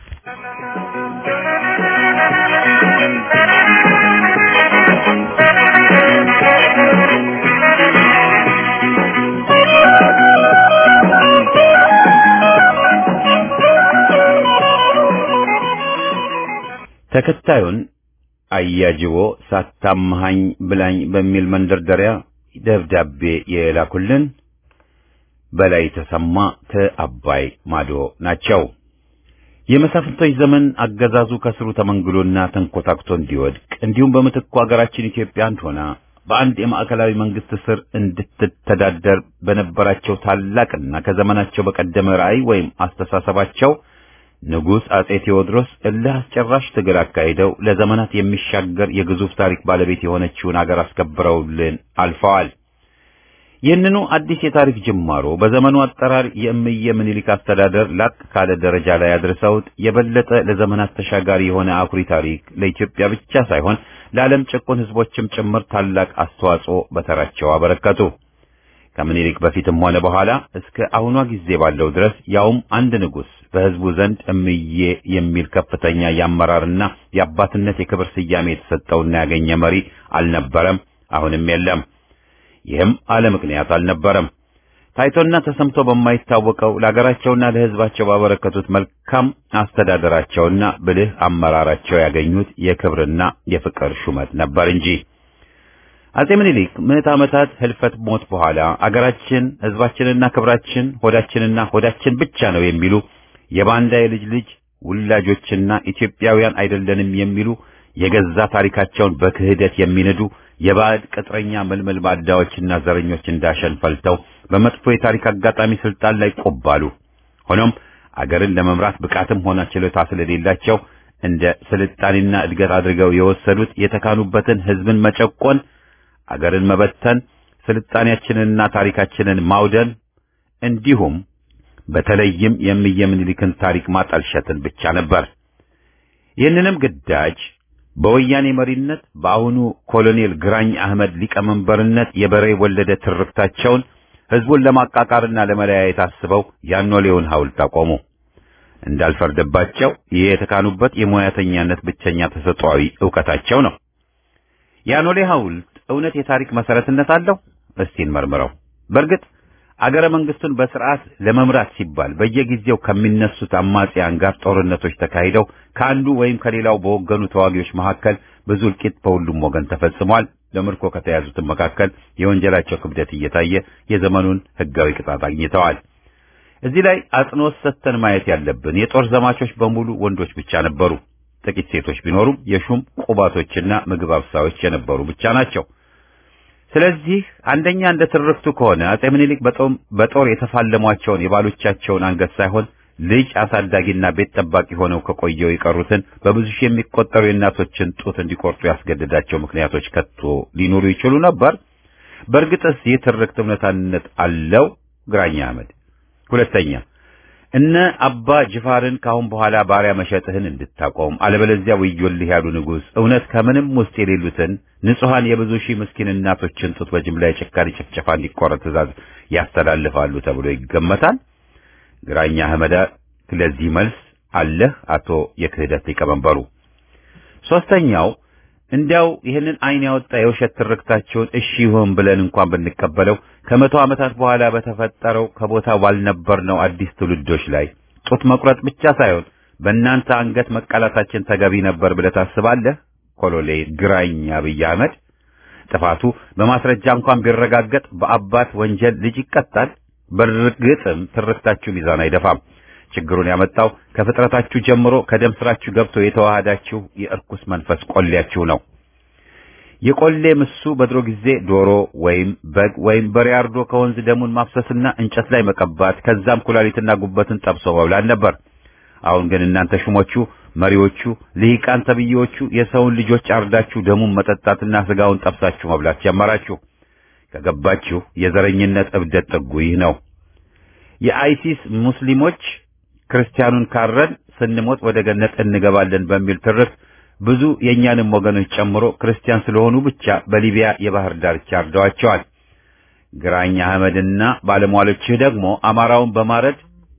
ተከታዩን አያጅቦ ሳታመሃኝ ብላኝ በሚል መንደርደሪያ ደብዳቤ የላኩልን በላይ ተሰማ ከአባይ ማዶ ናቸው። የመሳፍንቶች ዘመን አገዛዙ ከስሩ ተመንግሎና ተንኮታክቶ እንዲወድቅ እንዲሁም በምትኩ ሀገራችን ኢትዮጵያ አንድ ሆና በአንድ የማዕከላዊ መንግስት ስር እንድትተዳደር በነበራቸው ታላቅና ከዘመናቸው በቀደመ ራዕይ ወይም አስተሳሰባቸው ንጉሥ አጼ ቴዎድሮስ እልህ አስጨራሽ ትግል አካሂደው ለዘመናት የሚሻገር የግዙፍ ታሪክ ባለቤት የሆነችውን አገር አስከብረውልን አልፈዋል። ይህንኑ አዲስ የታሪክ ጅማሮ በዘመኑ አጠራር የእምየ ምኒልክ አስተዳደር ላቅ ካለ ደረጃ ላይ አድርሰውት የበለጠ ለዘመናት ተሻጋሪ የሆነ አኩሪ ታሪክ ለኢትዮጵያ ብቻ ሳይሆን ለዓለም ጭቁን ሕዝቦችም ጭምር ታላቅ አስተዋጽኦ በተራቸው አበረከቱ። ከምኒልክ በፊትም ሆነ በኋላ እስከ አሁኗ ጊዜ ባለው ድረስ ያውም አንድ ንጉሥ በሕዝቡ ዘንድ እምዬ የሚል ከፍተኛ የአመራርና የአባትነት የክብር ስያሜ የተሰጠውና ያገኘ መሪ አልነበረም፣ አሁንም የለም። ይህም አለ ምክንያት አልነበረም። ታይቶና ተሰምቶ በማይታወቀው ለሀገራቸውና ለሕዝባቸው ባበረከቱት መልካም አስተዳደራቸውና ብልህ አመራራቸው ያገኙት የክብርና የፍቅር ሹመት ነበር እንጂ አጼ ምኒልክ ምዕት ዓመታት ህልፈት ሞት በኋላ አገራችን ሕዝባችንና ክብራችን ሆዳችንና ሆዳችን ብቻ ነው የሚሉ የባንዳ የልጅ ልጅ ውላጆችና ኢትዮጵያውያን አይደለንም የሚሉ የገዛ ታሪካቸውን በክህደት የሚንዱ የባዕድ ቅጥረኛ መልመል ባዳዎችና ዘረኞች እንዳሸን ፈልተው በመጥፎ የታሪክ አጋጣሚ ስልጣን ላይ ቆባሉ። ሆኖም አገርን ለመምራት ብቃትም ሆነ ችሎታ ስለሌላቸው እንደ ስልጣኔና እድገት አድርገው የወሰዱት የተካኑበትን ህዝብን መጨቆን፣ አገርን መበተን፣ ስልጣኔያችንንና ታሪካችንን ማውደን እንዲሁም በተለይም የእምየ ምኒልክን ታሪክ ማጠልሸትን ብቻ ነበር። ይህንንም ግዳጅ በወያኔ መሪነት በአሁኑ ኮሎኔል ግራኝ አህመድ ሊቀመንበርነት የበሬ ወለደ ትርክታቸውን ህዝቡን ለማቃቃርና ለመለያየት አስበው ያኖሌውን ሐውልት አቆሙ። እንዳልፈርድባቸው ይህ የተካኑበት የሙያተኛነት ብቸኛ ተሰጥኦአዊ ዕውቀታቸው ነው። ያኖሌ ሐውልት እውነት የታሪክ መሰረትነት አለው? እስቲ እንመርምረው። በእርግጥ አገረ መንግስቱን በስርዓት ለመምራት ሲባል በየጊዜው ከሚነሱት አማጽያን ጋር ጦርነቶች ተካሂደው ከአንዱ ወይም ከሌላው በወገኑ ተዋጊዎች መካከል ብዙ እልቂት በሁሉም ወገን ተፈጽሟል። ለምርኮ ከተያዙትም መካከል የወንጀላቸው ክብደት እየታየ የዘመኑን ህጋዊ ቅጣት አግኝተዋል። እዚህ ላይ አጽንኦት ሰጥተን ማየት ያለብን የጦር ዘማቾች በሙሉ ወንዶች ብቻ ነበሩ። ጥቂት ሴቶች ቢኖሩም የሹም ቁባቶችና ምግብ አብሳዮች የነበሩ ብቻ ናቸው። ስለዚህ አንደኛ እንደ ትርክቱ ከሆነ አጼ ምኒልክ በጦር የተፋለሟቸውን የባሎቻቸውን አንገት ሳይሆን ልጅ አሳዳጊና ቤት ጠባቂ ሆነው ከቆየው የቀሩትን በብዙ ሺህ የሚቆጠሩ የእናቶችን ጡት እንዲቆርጡ ያስገደዳቸው ምክንያቶች ከቶ ሊኖሩ ይችሉ ነበር? በእርግጥስ ይህ ትርክት እውነታነት አለው? ግራኝ አህመድ። ሁለተኛ እነ አባ ጅፋርን ካሁን በኋላ ባሪያ መሸጥህን እንድታቆም አለበለዚያ ወዮልህ ያሉ ንጉሥ እውነት ከምንም ውስጥ የሌሉትን ንጹሐን የብዙ ሺህ ምስኪን እናቶችን ጡት በጅምላ የጭካኔ ጭፍጨፋ እንዲቆረጥ ትእዛዝ ያስተላልፋሉ ተብሎ ይገመታል። ግራኛ አህመድ ለዚህ መልስ አለህ አቶ የክህደት ሊቀመንበሩ። ሶስተኛው እንዲያው ይህንን አይን ያወጣ የውሸት ትርክታቸውን እሺ ይሁን ብለን እንኳን ብንቀበለው ከመቶ ዓመታት በኋላ በተፈጠረው ከቦታ ባልነበርነው አዲስ ትውልዶች ላይ ጡት መቁረጥ ብቻ ሳይሆን በእናንተ አንገት መቃላታችን ተገቢ ነበር ብለህ ታስባለህ? ኮሎኔል ግራኝ አብይ አህመድ ጥፋቱ በማስረጃ እንኳን ቢረጋገጥ በአባት ወንጀል ልጅ ይቀጣል። በርግጥም ትርክታችሁ ሚዛን አይደፋም። ችግሩን ያመጣው ከፍጥረታችሁ ጀምሮ ከደም ስራችሁ ገብቶ የተዋሃዳችሁ የእርኩስ መንፈስ ቆሌያችሁ ነው። የቆሌ ምሱ በድሮ ጊዜ ዶሮ ወይም በግ ወይም በሬ አርዶ ከወንዝ ደሙን ማፍሰስና እንጨት ላይ መቀባት ከዛም ኩላሊትና ጉበትን ጠብሶ መብላት ነበር። አሁን ግን እናንተ ሹሞቹ፣ መሪዎቹ፣ ልሂቃን ተብዬዎቹ የሰውን ልጆች አርዳችሁ ደሙን መጠጣትና ስጋውን ጠብሳችሁ መብላት ጀመራችሁ። ከገባችሁ የዘረኝነት እብደት ጥጉ ይህ ነው። የአይሲስ ሙስሊሞች ክርስቲያኑን ካረን ስንሞት ወደ ገነት እንገባለን በሚል ትርክት ብዙ የእኛንም ወገኖች ጨምሮ ክርስቲያን ስለሆኑ ብቻ በሊቢያ የባህር ዳርቻ አርደዋቸዋል። ግራኝ አህመድና ባለሟሎችህ ደግሞ አማራውን በማረድ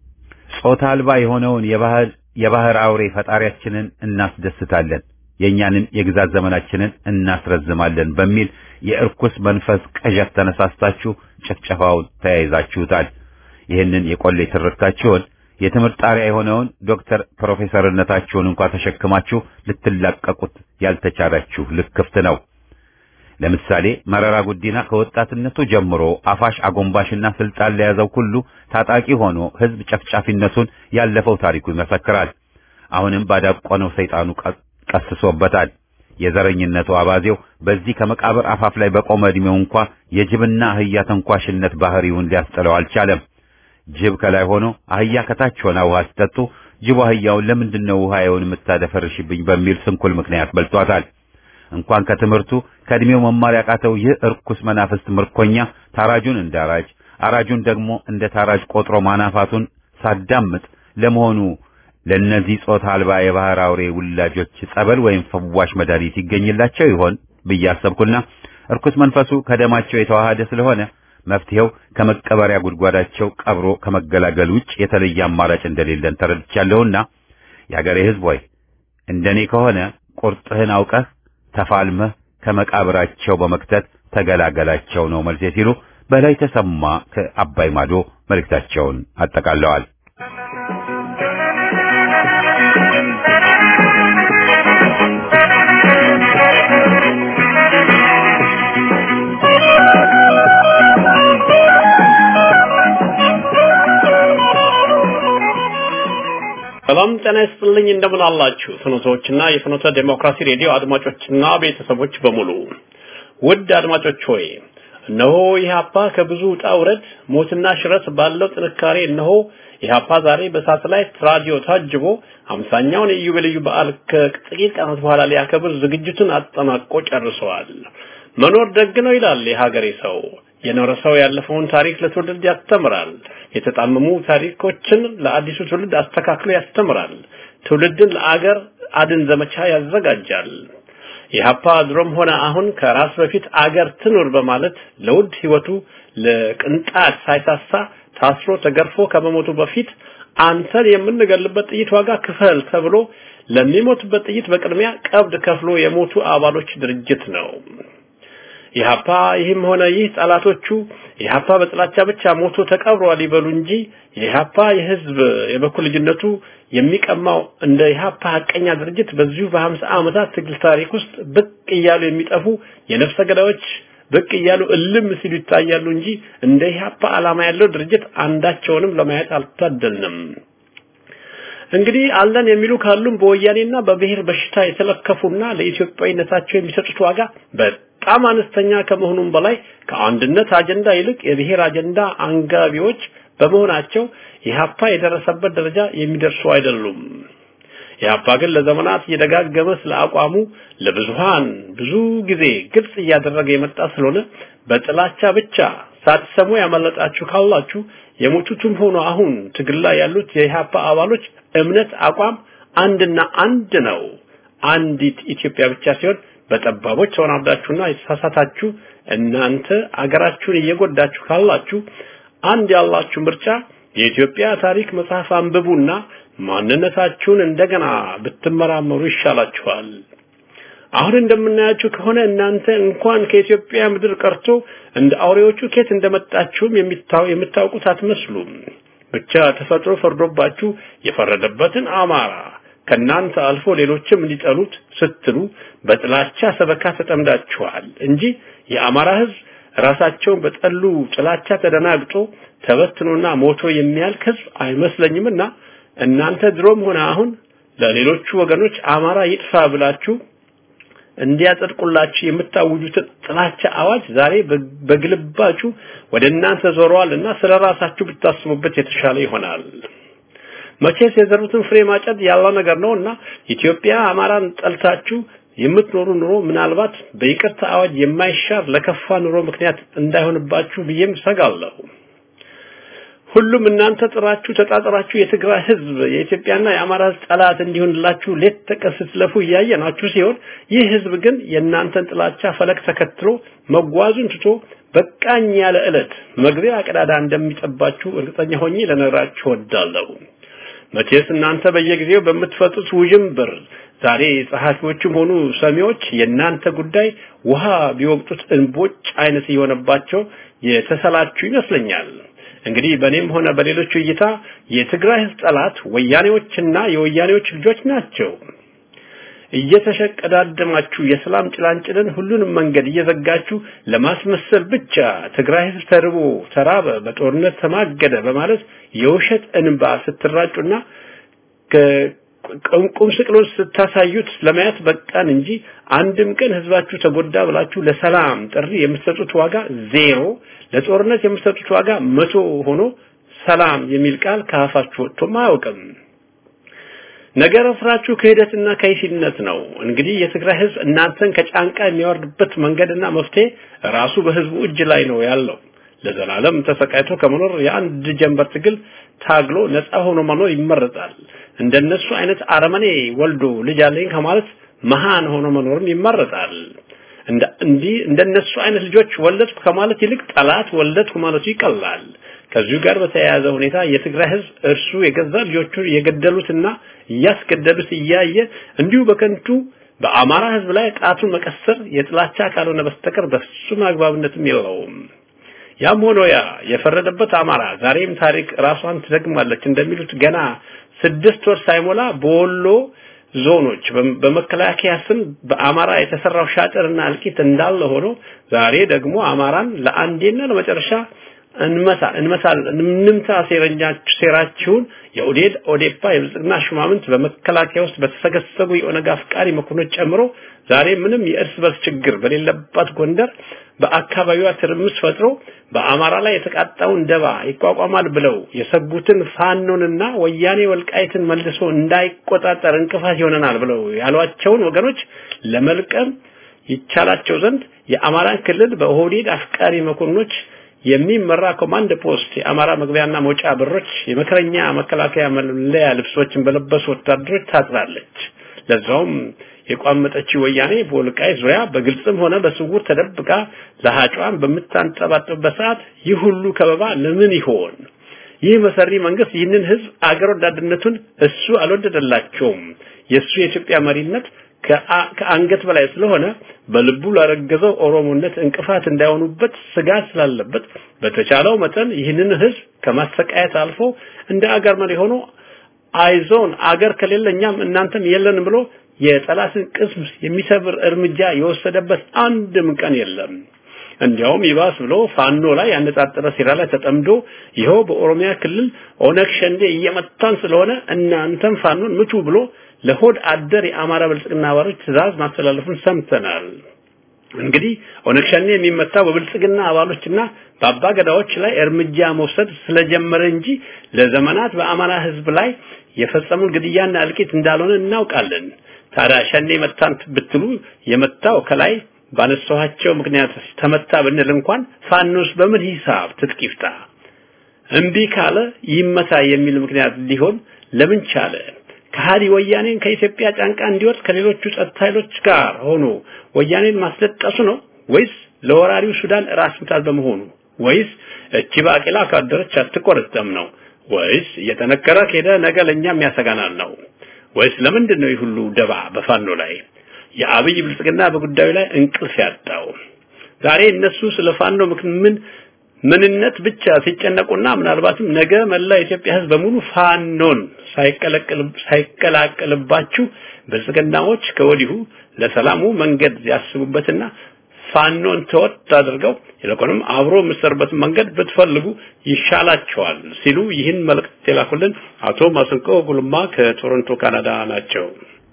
ጾታ አልባ የሆነውን የባህር የባህር አውሬ ፈጣሪያችንን እናስደስታለን፣ የእኛንም የግዛት ዘመናችንን እናስረዝማለን በሚል የእርኩስ መንፈስ ቅዠት ተነሳስታችሁ ጭፍጨፋውን ተያይዛችሁታል። ይህንን የቆሌ ትርክታችሁን የትምህርት ጣሪያ የሆነውን ዶክተር ፕሮፌሰርነታችሁን እንኳን ተሸክማችሁ ልትላቀቁት ያልተቻላችሁ ልክፍት ነው። ለምሳሌ መረራ ጉዲና ከወጣትነቱ ጀምሮ አፋሽ አጎንባሽና ስልጣን ለያዘው ሁሉ ታጣቂ ሆኖ ህዝብ ጨፍጫፊነቱን ያለፈው ታሪኩ ይመሰክራል። አሁንም ባዳቆነው ሰይጣኑ ቀስሶበታል። የዘረኝነቱ አባዜው በዚህ ከመቃብር አፋፍ ላይ በቆመ ዕድሜው እንኳ የጅብና አህያ ተንኳሽነት ባህሪውን ሊያስጥለው አልቻለም። ጅብ ከላይ ሆኖ አህያ ከታች ሆና ውሃ ሲጠጡ ጅቡ አህያውን ለምንድን ነው ውሃዬውን የምታደፈርሽብኝ በሚል ስንኩል ምክንያት በልቷታል። እንኳን ከትምህርቱ ከእድሜው መማር ያቃተው ይህ እርኩስ መናፍስት ምርኮኛ ታራጁን እንደ አራጅ አራጁን ደግሞ እንደ ታራጅ ቆጥሮ ማናፋቱን ሳዳምጥ ለመሆኑ ለእነዚህ ጾታ አልባ የባህር አውሬ ውላጆች ጸበል ወይም ፈዋሽ መድኃኒት ይገኝላቸው ይሆን ብዬ አሰብኩና እርኩስ መንፈሱ ከደማቸው የተዋሃደ ስለሆነ መፍትሄው ከመቀበሪያ ጉድጓዳቸው ቀብሮ ከመገላገል ውጭ የተለየ አማራጭ እንደሌለን ተረድቻለሁና የአገሬ ሕዝብ ሆይ እንደኔ ከሆነ ቁርጥህን አውቀህ ተፋልመህ ከመቃብራቸው በመክተት ተገላገላቸው ነው መልሴ ሲሉ በላይ ተሰማ ከአባይ ማዶ መልእክታቸውን አጠቃለዋል። ሰላም ጤና ይስጥልኝ። እንደምን አላችሁ? ፍኖቶችና የፍኖተ ዴሞክራሲ ሬዲዮ አድማጮችና ቤተሰቦች በሙሉ ውድ አድማጮች ሆይ እነሆ ኢህአፓ ከብዙ ውጣ ውረድ ሞትና ሽረት ባለው ጥንካሬ እነሆ ኢህአፓ ዛሬ በሳተላይት ራዲዮ ታጅቦ አምሳኛውን የኢዮቤልዩ በዓል ከጥቂት ቀናት በኋላ ሊያከብር ዝግጅቱን አጠናቆ ጨርሰዋል። መኖር ደግ ነው ይላል የሀገሬ ሰው። የኖረ ሰው ያለፈውን ታሪክ ለትውልድ ያስተምራል። የተጣመሙ ታሪኮችን ለአዲሱ ትውልድ አስተካክሎ ያስተምራል። ትውልድን ለአገር አድን ዘመቻ ያዘጋጃል። ኢህአፓ ድሮም ሆነ አሁን ከራስ በፊት አገር ትኑር በማለት ለውድ ህይወቱ ለቅንጣት ሳይሳሳ ታስሮ ተገርፎ ከመሞቱ በፊት አንተን የምንገልበት ጥይት ዋጋ ክፈል ተብሎ ለሚሞትበት ጥይት በቅድሚያ ቀብድ ከፍሎ የሞቱ አባሎች ድርጅት ነው። ኢህአፓ ይህም ሆነ ይህ ጠላቶቹ ኢህአፓ በጥላቻ ብቻ ሞቶ ተቀብሯል ይበሉ እንጂ የኢህአፓ የህዝብ የበኩል ልጅነቱ የሚቀማው እንደ ኢህአፓ ሀቀኛ ድርጅት በዚሁ በሀምሳ ዓመታት ትግል ታሪክ ውስጥ ብቅ እያሉ የሚጠፉ የነፍሰ ገዳዮች ብቅ እያሉ እልም ሲሉ ይታያሉ እንጂ እንደ ኢህአፓ ዓላማ ያለው ድርጅት አንዳቸውንም ለማየት አልታደልንም። እንግዲህ አለን የሚሉ ካሉም በወያኔና በብሔር በሽታ የተለከፉና ለኢትዮጵያዊነታቸው የሚሰጡት ዋጋ በጣም አነስተኛ ከመሆኑም በላይ ከአንድነት አጀንዳ ይልቅ የብሔር አጀንዳ አንጋቢዎች በመሆናቸው ኢህአፓ የደረሰበት ደረጃ የሚደርሱ አይደሉም። ኢህአፓ ግን ለዘመናት እየደጋገመ ስለ አቋሙ ለብዙሃን ብዙ ጊዜ ግልጽ እያደረገ የመጣ ስለሆነ በጥላቻ ብቻ ሳትሰሙ ያመለጣችሁ ካላችሁ የሞቱትም ሆኖ አሁን ትግል ላይ ያሉት የኢህአፓ አባሎች እምነት፣ አቋም አንድና አንድ ነው። አንዲት ኢትዮጵያ ብቻ ሲሆን በጠባቦች ተወናብዳችሁና የተሳሳታችሁ እናንተ አገራችሁን እየጎዳችሁ ካላችሁ አንድ ያላችሁ ምርጫ የኢትዮጵያ ታሪክ መጽሐፍ አንብቡና ማንነታችሁን እንደገና ብትመራመሩ ይሻላችኋል። አሁን እንደምናያችሁ ከሆነ እናንተ እንኳን ከኢትዮጵያ ምድር ቀርቶ እንደ አውሬዎቹ ኬት እንደመጣችሁም የምታውቁት አትመስሉም። ብቻ ተፈጥሮ ፈርዶባችሁ የፈረደበትን አማራ ከናንተ አልፎ ሌሎችም እንዲጠሉት ስትሉ በጥላቻ ሰበካ ተጠምዳችኋል እንጂ የአማራ ሕዝብ ራሳቸውን በጠሉ ጥላቻ ተደናግጦ ተበትኖና ሞቶ የሚያልቅ ሕዝብ አይመስለኝምና እናንተ ድሮም ሆነ አሁን ለሌሎቹ ወገኖች አማራ ይጥፋ ብላችሁ እንዲያጸድቁላችሁ የምታውጁትን ጥላቻ አዋጅ ዛሬ በግልባጩ ወደ እናንተ ዞረዋልና ስለ ራሳችሁ ብታስቡበት የተሻለ ይሆናል። መቼስ የዘሩትን ፍሬ ማጨድ ያለ ነገር ነውና ኢትዮጵያ አማራን ጠልታችሁ የምትኖሩ ኑሮ ምናልባት በይቅርታ አዋጅ የማይሻር ለከፋ ኑሮ ምክንያት እንዳይሆንባችሁ ብዬም ሰጋለሁ። ሁሉም እናንተ ጥራችሁ ተጣጥራችሁ የትግራይ ህዝብ የኢትዮጵያና የአማራ ህዝብ ጠላት እንዲሆንላችሁ ሌት ተቀን ስትለፉ እያየናችሁ ሲሆን ይህ ህዝብ ግን የእናንተን ጥላቻ ፈለግ ተከትሎ መጓዙን ትቶ በቃኝ ያለ ዕለት መግቢያ ቀዳዳ እንደሚጠባችሁ እርግጠኛ ሆኜ ልነግራችሁ እወዳለሁ። መቼስ እናንተ በየጊዜው በምትፈጡት ውዥንብር ዛሬ ጸሐፊዎችም ሆኑ ሰሚዎች የእናንተ ጉዳይ ውሃ ቢወቅጡት እንቦጭ አይነት እየሆነባቸው የተሰላችሁ ይመስለኛል። እንግዲህ በእኔም ሆነ በሌሎቹ እይታ የትግራይ ህዝብ ጠላት ወያኔዎችና የወያኔዎች ልጆች ናቸው። እየተሸቀዳደማችሁ የሰላም ጭላንጭልን ሁሉንም መንገድ እየዘጋችሁ ለማስመሰል ብቻ ትግራይ ህዝብ ተርቦ ተራበ፣ በጦርነት ተማገደ በማለት የውሸት እንባ ስትራጩና ቁም ስቅሎች ስታሳዩት ለማየት በቃን እንጂ አንድም ቀን ህዝባችሁ ተጎዳ ብላችሁ ለሰላም ጥሪ የምትሰጡት ዋጋ ዜሮ፣ ለጦርነት የምትሰጡት ዋጋ መቶ ሆኖ ሰላም የሚል ቃል ከአፋችሁ ወጥቶም አያውቅም። ነገር ስራችሁ ክህደትና ከይሲነት ነው። እንግዲህ የትግራይ ህዝብ እናንተን ከጫንቃ የሚያወርድበት መንገድና መፍትሄ ራሱ በህዝቡ እጅ ላይ ነው ያለው። ለዘላለም ተሰቃይቶ ከመኖር የአንድ ጀንበር ትግል ታግሎ ነፃ ሆኖ መኖር ይመረጣል። እንደነሱ አይነት አረመኔ ወልዶ ልጅ አለኝ ከማለት መሃን ሆኖ መኖርም ይመረጣል። እንደ እንዲህ እንደነሱ አይነት ልጆች ወለድኩ ከማለት ይልቅ ጠላት ወለድኩ ማለቱ ይቀላል። ከዚሁ ጋር በተያያዘ ሁኔታ የትግራይ ህዝብ እርሱ የገዛ ልጆቹ የገደሉትና እያስገደሉት እያየ እንዲሁ በከንቱ በአማራ ህዝብ ላይ ጣቱን መቀሰር የጥላቻ ካልሆነ በስተቀር በፍጹም አግባብነትም የለውም። ያም ሆኖ ያ የፈረደበት አማራ ዛሬም ታሪክ ራሷን ትደግማለች እንደሚሉት ገና ስድስት ወር ሳይሞላ በወሎ ዞኖች በመከላከያ ስም በአማራ የተሰራው ሻጥርና እልቂት እንዳለ ሆኖ ዛሬ ደግሞ አማራን ለአንዴና ለመጨረሻ እንመታ እንመታል እንምታ ሴረኛችሁ ሴራችሁን የኦዴድ ኦዴፓ የብልጽግና ሹማምንት በመከላከያ ውስጥ በተሰገሰጉ የኦነግ አፍቃሪ መኮንኖች ጨምሮ ዛሬ ምንም የእርስ በርስ ችግር በሌለባት ጎንደር በአካባቢዋ ትርምስ ፈጥሮ በአማራ ላይ የተቃጣውን ደባ ይቋቋማል ብለው የሰጉትን ፋኖንና ወያኔ ወልቃይትን መልሶ እንዳይቆጣጠር እንቅፋት ይሆነናል ብለው ያሏቸውን ወገኖች ለመልቀም ይቻላቸው ዘንድ የአማራን ክልል በኦህዴድ አፍቃሪ መኮንኖች የሚመራ ኮማንድ ፖስት የአማራ መግቢያና መውጫ በሮች የመከረኛ መከላከያ መለያ ልብሶችን በለበሱ ወታደሮች ታጥራለች። ለዛውም የቋመጠችው ወያኔ በወልቃይት ዙሪያ በግልጽም ሆነ በስውር ተደብቃ ለሃጯን በምታንጠባጥብበት ሰዓት ይህ ሁሉ ከበባ ለምን ይሆን? ይህ መሰሪ መንግስት ይህንን ህዝብ አገር ወዳድነቱን እሱ አልወደደላቸውም። የእሱ የኢትዮጵያ መሪነት ከአንገት በላይ ስለሆነ በልቡ ላረገዘው ኦሮሞነት እንቅፋት እንዳይሆኑበት ስጋት ስላለበት በተቻለው መጠን ይህንን ህዝብ ከማሰቃየት አልፎ እንደ አገር መሪ ሆኖ አይዞን አገር ከሌለ እኛም እናንተም የለን ብሎ የጠላትን ቅስም የሚሰብር እርምጃ የወሰደበት አንድም ቀን የለም። እንዲያውም ይባስ ብሎ ፋኖ ላይ ያነጣጠረ ሴራ ላይ ተጠምዶ ይኸው በኦሮሚያ ክልል ኦነግ ሸንዴ እየመታን ስለሆነ እናንተም ፋኖን ምቱ ብሎ ለሆድ አደር የአማራ ብልጽግና አባሎች ትእዛዝ ማስተላለፉን ሰምተናል። እንግዲህ ኦነግ ሸኔ የሚመታው በብልጽግና አባሎችና በአባ ገዳዎች ላይ እርምጃ መውሰድ ስለጀመረ እንጂ ለዘመናት በአማራ ህዝብ ላይ የፈጸሙን ግድያና እልቂት እንዳልሆነ እናውቃለን። ታዲያ ሸኔ መታን ብትሉ የመታው ከላይ ባነሳኋቸው ምክንያት ተመታ ብንል እንኳን ፋኖስ በምን ሂሳብ ትጥቅ ይፍታ? እምቢ ካለ ይመታ የሚል ምክንያት ሊሆን ለምን ቻለ? ከሃዲ ወያኔን ከኢትዮጵያ ጫንቃ እንዲወጥ ከሌሎቹ ጸጥታ ኃይሎች ጋር ሆኖ ወያኔን ማስለጠሱ ነው ወይስ ለወራሪው ሱዳን ራስ ምታት በመሆኑ ወይስ እቺ ባቄላ ካደረች አትቆረጠም ነው ወይስ እየጠነከረ ከሄደ ነገ ለእኛም ያሰጋናል ነው ወይስ ለምንድን ነው ይህ ሁሉ ደባ በፋኖ ላይ የአብይ ብልጽግና በጉዳዩ ላይ እንቅልፍ ያጣው ዛሬ እነሱ ስለ ፋኖ ምን ምንነት ብቻ ሲጨነቁና ምናልባትም ነገ መላ የኢትዮጵያ ሕዝብ በሙሉ ፋኖን ሳይቀላቀልባችሁ ብልጽግናዎች ከወዲሁ ለሰላሙ መንገድ ያስቡበትና ፋኖን ተወጥ አድርገው ይልቁንም አብሮ የምትሰሩበትን መንገድ ብትፈልጉ ይሻላቸዋል ሲሉ ይህን መልእክት የላኩልን አቶ ማስንቆ ጉልማ ከቶሮንቶ ካናዳ ናቸው።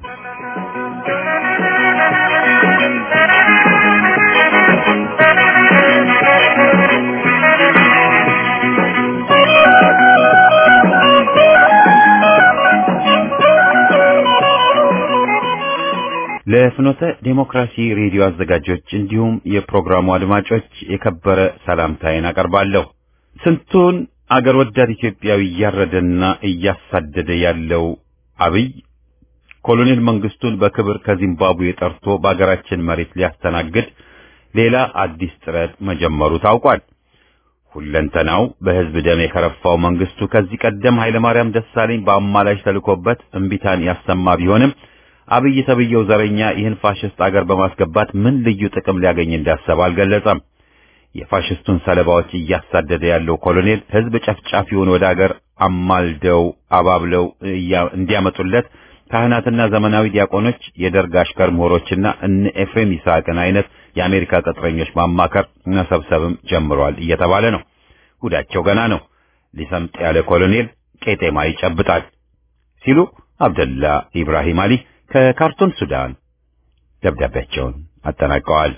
ለፍኖተ ዴሞክራሲ ሬዲዮ አዘጋጆች እንዲሁም የፕሮግራሙ አድማጮች የከበረ ሰላምታዬን አቀርባለሁ። ስንቱን አገር ወዳድ ኢትዮጵያዊ እያረደና እያሳደደ ያለው አብይ ኮሎኔል መንግስቱን በክብር ከዚምባብዌ ጠርቶ በአገራችን መሬት ሊያስተናግድ ሌላ አዲስ ጥረት መጀመሩ ታውቋል። ሁለንተናው በህዝብ ደም የከረፋው መንግስቱ ከዚህ ቀደም ኃይለማርያም ደሳለኝ በአማላጅ ተልኮበት እምቢታን ያሰማ ቢሆንም አብይ ተብየው ዘረኛ ይህን ፋሽስት አገር በማስገባት ምን ልዩ ጥቅም ሊያገኝ እንዳሰበ አልገለጸም። የፋሽስቱን ሰለባዎች እያሳደደ ያለው ኮሎኔል ህዝብ ጨፍጫፊውን ወደ አገር አማልደው አባብለው እንዲያመጡለት ካህናትና ዘመናዊ ዲያቆኖች፣ የደርግ አሽከር ምሁሮችና እነ ኤፍሬም ይስሐቅን አይነት የአሜሪካ ቅጥረኞች ማማከር መሰብሰብም ጀምሯል እየተባለ ነው። ጉዳቸው ገና ነው። ሊሰምጥ ያለ ኮሎኔል ቄጤማ ይጨብጣል ሲሉ አብደላ ኢብራሂም አሊ ከካርቱም ሱዳን ደብዳቤያቸውን አጠናቀዋል።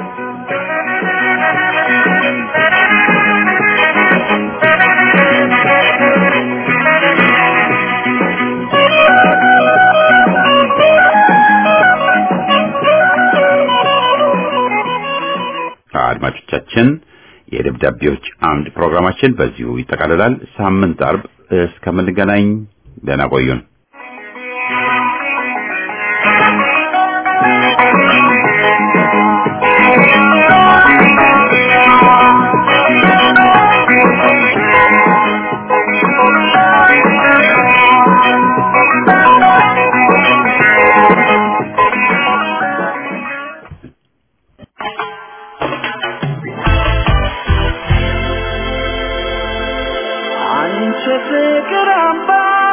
አድማጮቻችን የደብዳቤዎች አምድ ፕሮግራማችን በዚሁ ይጠቃልላል። ሳምንት አርብ እስከምንገናኝ ደህና ቆዩን። አንቺ ፍቅር አምባ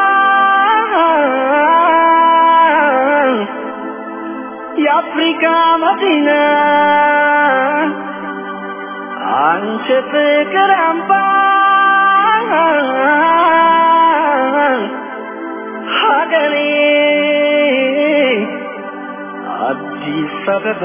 የአፍሪካ መዲና አንቺ ፍቅር አምባ ሀገሬ አዲስ አበባ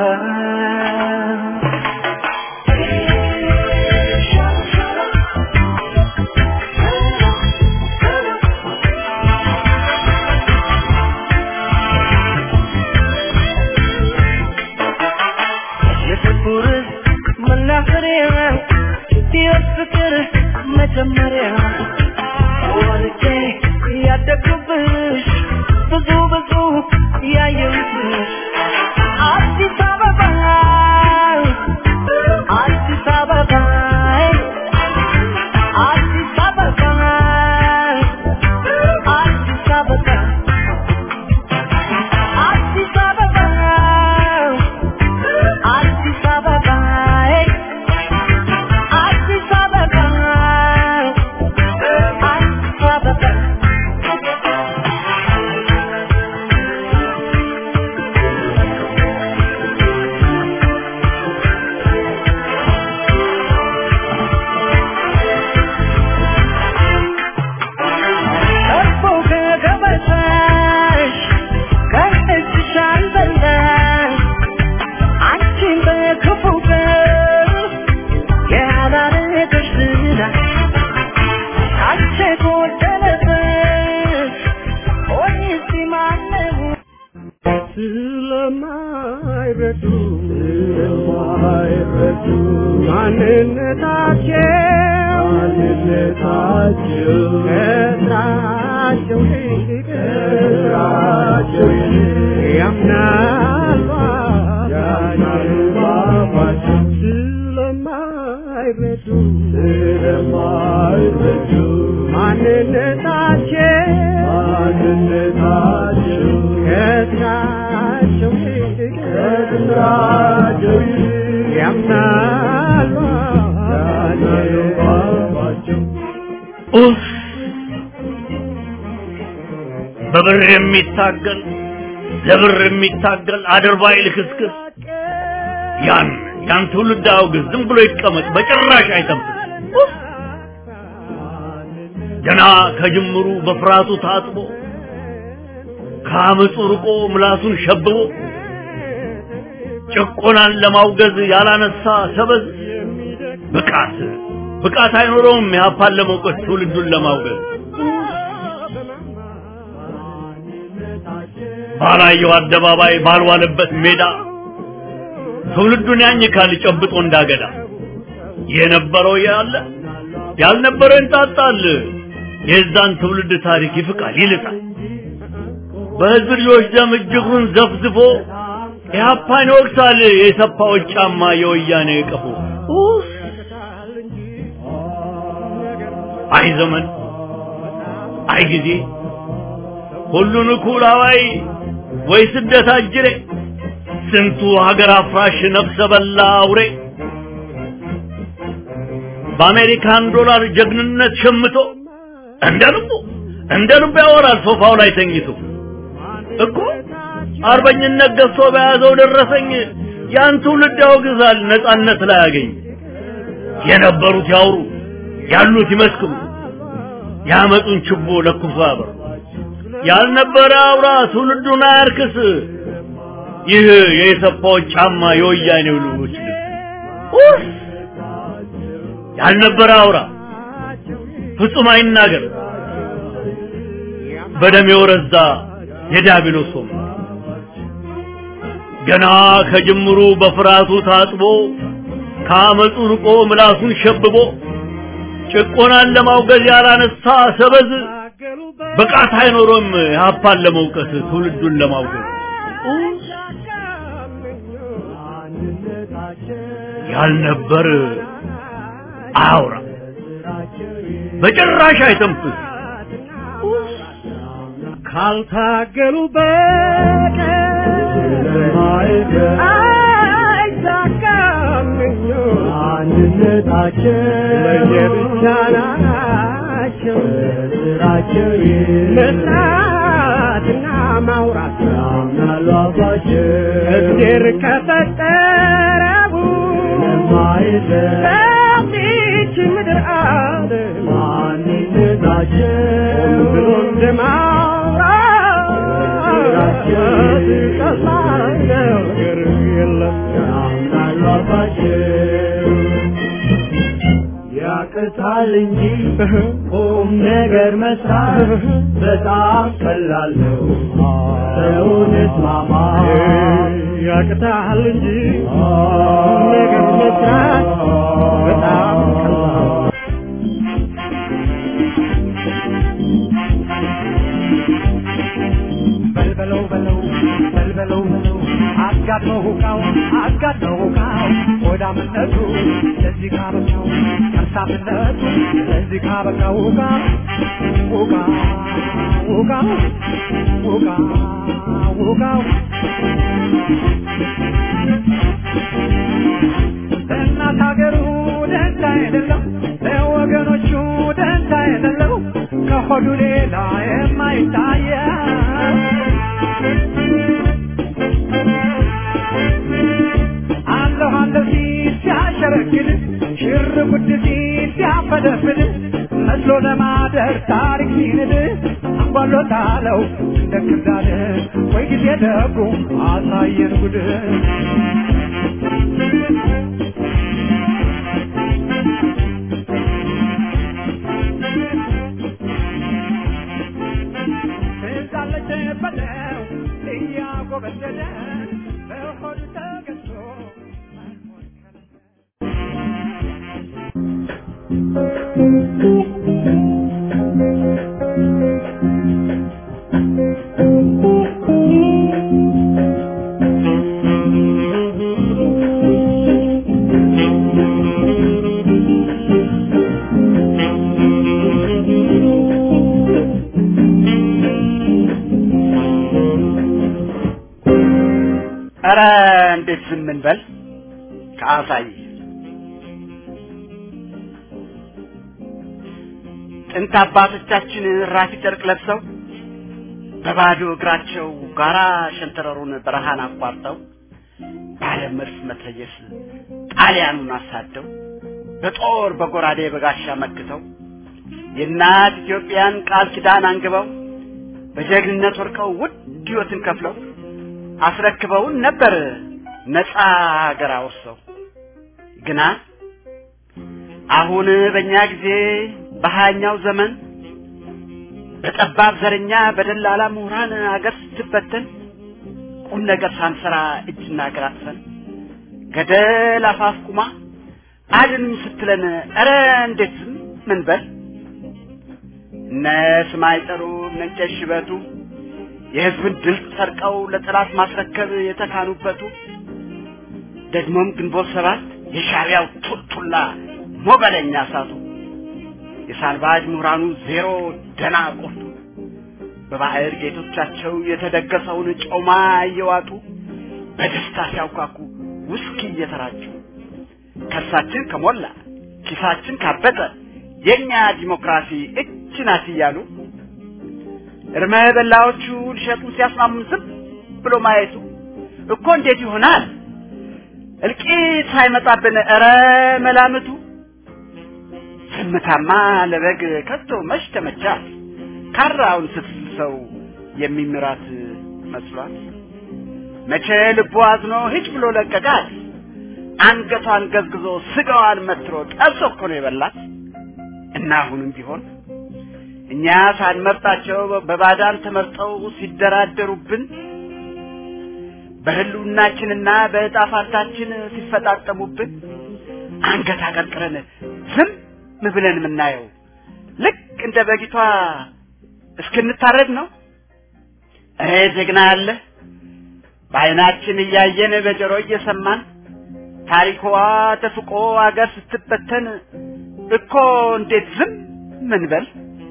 የፍቅር መናኸሪያ የፍቅር መጀመሪያ ወልጄ ያደግኩብሽ ብዙ ብዙ ያየሁብሽ አዲስ አበባ አዲስ አበባ አዲስ አበባ አዲስ አበባ አዲስ አበባ አዲስ አበባ አዲስ አበባ አዲስ አበባ ማንነታቸው ማንነታቸው ከስራቸው ይልቅ ከስራቸው ይልቅ ያምናሉ ያምናሉ ስለማይረዱ ስለማይረዱ ማንነታቸው ማንነታቸው ከስራቸው ይልቅ ከስራቸው ይልቅ ያምናሉ ያምናሉ ኡፍ! በብር የሚታገል ለብር የሚታገል አድርባይ ልክስክስ ያን ያን ትውልድ አውግዝ፣ ዝም ብሎ ይቀመጥ፣ በጭራሽ አይተንፍስ። ኡፍ! ገና ከጅምሩ በፍርሃቱ ታጥቦ ከአመፁ ርቆ ምላሱን ሸብቦ ጭቆናን ለማውገዝ ያላነሳ ሰበዝ ብቃት ብቃት አይኖረውም የሀፓን ለመውቀስ ትውልዱን ለማውገዝ ባላየው አደባባይ ባልዋለበት ሜዳ ትውልዱን ያኝካል ጨብጦ እንዳገዳ የነበረው ያለ ያልነበረው ይንጣጣል የዛን ትውልድ ታሪክ ይፍቃል ይልጣል በህዝብ ልጆች ደም እጅጉን ዘፍዝፎ ኢህአፓን ይወቅሳል የሰፋዎች ጫማ የወያኔ ቀፎ ኡፍ! አይ ዘመን አይ ጊዜ ሁሉን እኩል አዋይ ወይ ስደት አጅሬ ስንቱ ሀገር አፍራሽ ነፍሰ በላ አውሬ በአሜሪካን ዶላር ጀግንነት ሸምቶ እንደ ልቡ እንደ ልቡ ያወራል ሶፋው ላይ ተኝቶ እኮ አርበኝነት ገዝቶ በያዘው ደረሰኝ ያን ትውልድ ያወግዛል ነጻነት ላይ ያገኝ የነበሩት ያውሩ ያሉት ይመስክሩ ያመጡን ችቦ ለኩሶ ያበሩ ያልነበረ አውራ ትውልዱን አያርክስ ይህ የሰፋዎች ጫማ የወያኔው ልጆች ልብስ ኡፍ! ያልነበረ አውራ ፍጹም አይናገር በደም የወረዛ የዲያብሎስ ወንበር ገና ከጅምሩ በፍርሃቱ ታጥቦ ከአመፁ ርቆ ምላሱን ሸብቦ ጭቆናን ለማውገዝ ያላነሳ ሰበዝ ብቃት አይኖሮም የሀፓን ለመውቀስ ትውልዱን ለማውገዝ ያልነበር አያውራ በጭራሽ አይተንፍስ ካልታገሉ በቀር አይሳካም አንድነታቸው ለየብቻ ናቸው ስራቸው መስራትና ማውራት ያምናሉ አባቸው እግዜር ከፈጠረው በዚች ምድር አለ ማንነታቸው ብሎ እንደማውራት ቀላል ነገር የለም ያምናሉ አባቸው ያቅታል እንጂ ቁም ነገር መስራት በጣም ቀላል ነው። ሰውን እስማማ ያቅታል እንጂ ቁም ነገር መስራት በጣም ቀላል ነው። በልበለው በለው በልበለው በለው አጋድመው ሁካው አጋድመው ሁካው ሆዳምነቱ ለዚህ ካበቃው ከርሳምነቱ ለዚህ ካበቃው ሁካ ሁካ ሁካ ሁካ ሁካው ለእናት ሀገሩ ደንታ የሌለው ለወገኖቹ ደንታ የሌለው ከሆዱ ሌላ የማይታየው አለሁ አለሁ ሲል ሲያሸረግድ ሽር ጉድ ሲል ሲያፈደፍድ መስሎ ለማደር ታሪክ ሲንድ አንጓሎታለው እንደ ክርዳድ ወይ ጊዜ ደጉ አሳየን ጉድ ትዛለች በለው እያጎበደደ በሆዱ ተገዝቶ ኧረ እንዴት ዝም እንበል ከአሳይ ጥንት አባቶቻችን ራፊ ጨርቅ ለብሰው በባዶ እግራቸው ጋራ ሸንተረሩን በረሃን አቋርጠው ባለ መድፍ መትረየስ ጣሊያኑን አሳደው በጦር በጎራዴ በጋሻ መክተው የእናት ኢትዮጵያን ቃል ኪዳን አንግበው በጀግንነት ወርቀው ውድ ሕይወትን ከፍለው አስረክበውን ነበር ነፃ ሀገር አወርሰው። ግና አሁን በእኛ ጊዜ በሀያኛው ዘመን በጠባብ ዘረኛ በደላላ ምሁራን አገር ስትበተን ቁም ነገር ሳንሰራ እጅና እግር አጥፈን ገደል አፋፍ ቁማ አድኑኝ ስትለን ኧረ እንዴት ዝም ምን በል እነ ስማይ ጠሩ እነ ቄስ ሽበቱ የህዝብን ድል ሰርቀው ለጠላት ማስረከብ የተካኑበቱ ደግሞም ግንቦት ሰባት የሻዕቢያው ቱልቱላ ሞገለኛ እሳቱ የሳልባጅ ምሁራኑ ዜሮ ደና ቆርጡ በባዕድ ጌቶቻቸው የተደገሰውን ጮማ እየዋጡ በደስታ ሲያውካኩ ውስኪ እየተራጩ ከርሳችን ከሞላ ኪሳችን ካበጠ የኛ ዲሞክራሲ እች ናት እያሉ እርመ በላዎቹ ሊሸጡን ሲያስማሙን ዝም ብሎ ማየቱ እኮ እንዴት ይሆናል? እልቂት ሳይመጣብን ኧረ መላምቱ ዝምታማ ለበግ ከቶ መች ተመቻት? ካራውን ስትስሰው የሚምራት መስሏት መቼ ልቡ አዝኖ ሂጭ ብሎ ለቀቃት። አንገቷን ገዝግዞ ስጋዋን መትሮ ጠብሶ እኮ ነው የበላት። እና አሁንም ቢሆን እኛ ሳንመርጣቸው በባዳን ተመርጠው ሲደራደሩብን በህልውናችንና በዕጣ ፋንታችን ሲፈጣጠሙብን አንገት አቀርቅረን ዝም ብለን የምናየው ልክ እንደ በጊቷ እስክንታረድ ነው። እኔ ጀግና ያለ በዓይናችን እያየን በጆሮ እየሰማን ታሪኳ ተፍቆ አገር ስትበተን እኮ እንዴት ዝም ምን በል?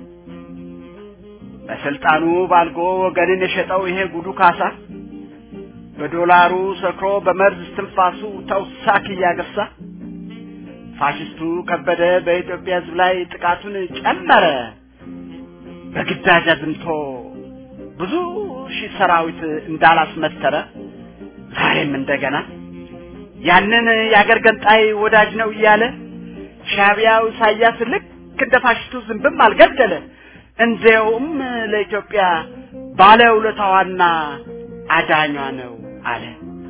በስልጣኑ ባልጎ ወገንን የሸጠው ይሄ ጉዱ ካሳ በዶላሩ ሰክሮ በመርዝ እስትንፋሱ ተውሳክ እያገሳ ፋሽስቱ ከበደ በኢትዮጵያ ሕዝብ ላይ ጥቃቱን ጨመረ። በግዳጅ አዝምቶ ብዙ ሺህ ሰራዊት እንዳላስመተረ ዛሬም እንደገና ያንን የአገር ገንጣይ ወዳጅ ነው እያለ ሻዕቢያው ኢሳያስ ልክ እንደ ፋሽስቱ ዝንብም አልገደለ። እንዲያውም ለኢትዮጵያ ባለውለታዋና አዳኟ ነው አለ።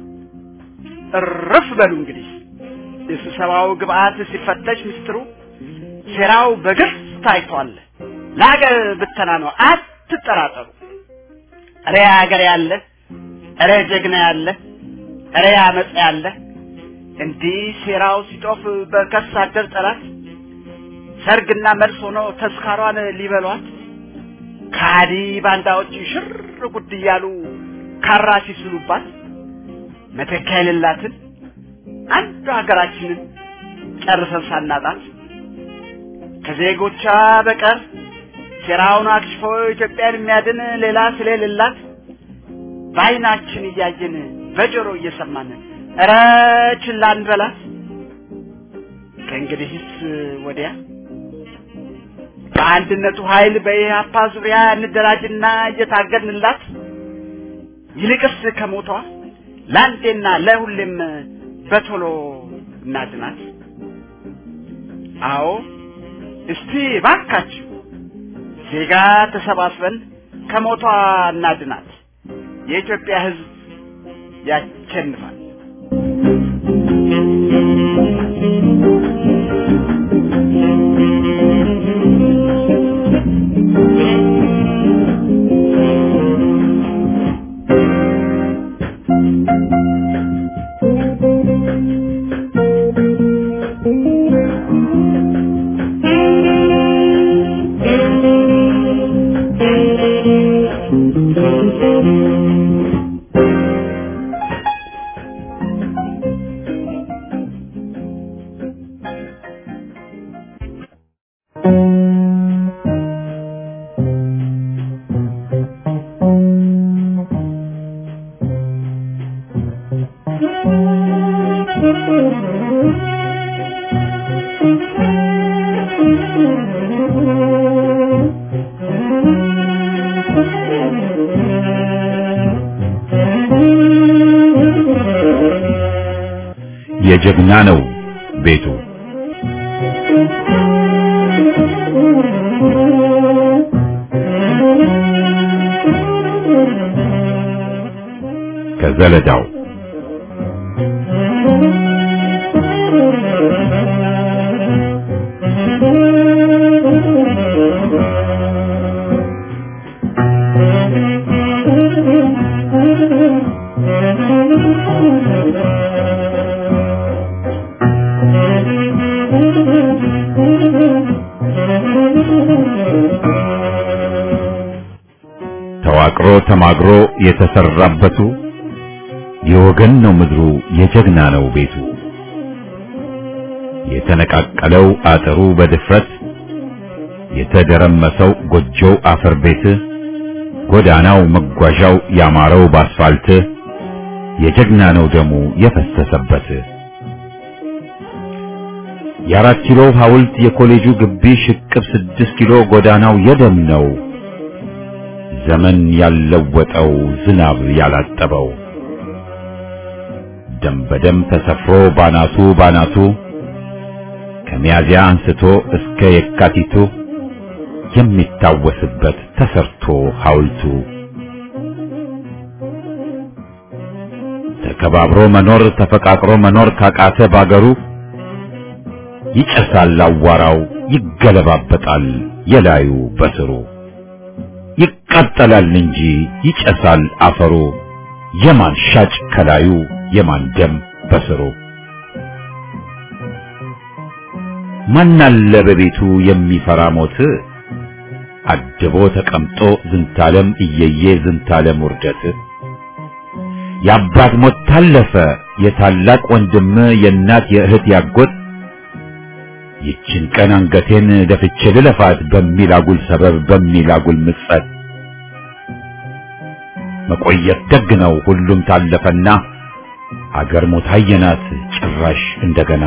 እርፍ በሉ እንግዲህ የስብሰባው ግብአት ሲፈተሽ ምስጢሩ ሴራው በግልጽ ታይቷል። ለሀገር ብተና ነው፣ አትጠራጠሩ። እሬ ሀገር ያለ እሬ ጀግና ያለ እሬ አመፅ ያለ እንዲህ ሴራው ሲጦፍ በከርስ አደር ጠላት ሰርግና መልስ ሆኖ ተስካሯን ሊበሏት ካዲ ባንዳዎች ሽር ጉድ እያሉ ካራ ሲስሉባት መተኪያ የሌላትን አንዱ ሀገራችንን ጨርሰን ሳናጣት ከዜጎቿ በቀር ሴራውን አክሽፎ ኢትዮጵያን የሚያድን ሌላ ስለሌላት በዓይናችን እያየን በጆሮ እየሰማን ኧረ ችላ እንበላት። ከእንግዲህስ ወዲያ በአንድነቱ ኃይል በኢህአፓ ዙሪያ እንደራጅና እየታገድንላት ይልቅስ ከሞቷ ለአንዴና ለሁሌም በቶሎ እናድናት። አዎ እስቲ ባካችሁ ዜጋ ተሰባስበን ከሞቷ እናድናት። የኢትዮጵያ ሕዝብ ያሸንፋል። የጀግና ነው ቤቱ ከዘለዳው ተዋቅሮ ተማግሮ የተሰራበቱ የወገን ነው ምድሩ የጀግና ነው ቤቱ የተነቃቀለው አጥሩ በድፍረት የተደረመሰው ጎጆው አፈር ቤት ጎዳናው መጓዣው ያማረው ባስፋልት የጀግና ነው ደሙ የፈሰሰበት የአራት ኪሎ ሐውልት የኮሌጁ ግቢ ሽቅብ ስድስት ኪሎ ጎዳናው የደም ነው ዘመን ያለወጠው ዝናብ ያላጠበው ደም በደም ተሰፍሮ ባናቱ ባናቱ ከሚያዚያ አንስቶ እስከ የካቲቱ የሚታወስበት ተሰርቶ ሐውልቱ ተከባብሮ መኖር ተፈቃቅሮ መኖር ካቃተ ባገሩ ይጨሳል አዋራው ይገለባበጣል የላዩ በስሩ ይቃጠላል እንጂ ይጨሳል አፈሩ የማን ሻጭ ከላዩ የማን ደም በስሩ ማናለ በቤቱ የሚፈራ ሞት አድቦ ተቀምጦ ዝንታለም እየየ ዝንታለም ውርደት የአባት ሞት ታለፈ የታላቅ ወንድም የእናት የእህት ያጎት ይችን ቀን አንገቴን ደፍቼ ልለፋት በሚል አጉል ሰበብ በሚል አጉል ምጸት መቆየት ደግ ነው ሁሉም ታለፈና አገር ሞት አየናት ጭራሽ እንደገና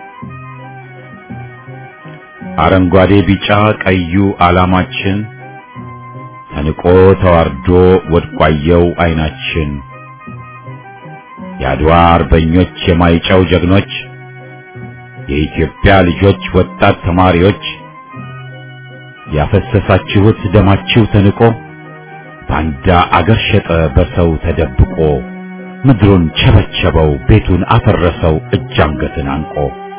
አረንጓዴ ቢጫ ቀዩ ዓላማችን ተንቆ ተዋርዶ ወድቋየው አይናችን የአድዋ አርበኞች የማይጨው ጀግኖች የኢትዮጵያ ልጆች ወጣት ተማሪዎች ያፈሰሳችሁት ደማችሁ ተንቆ ባንዳ አገር ሸጠ በሰው ተደብቆ ምድሩን ቸበቸበው ቤቱን አፈረሰው እጅ አንገትን አንቆ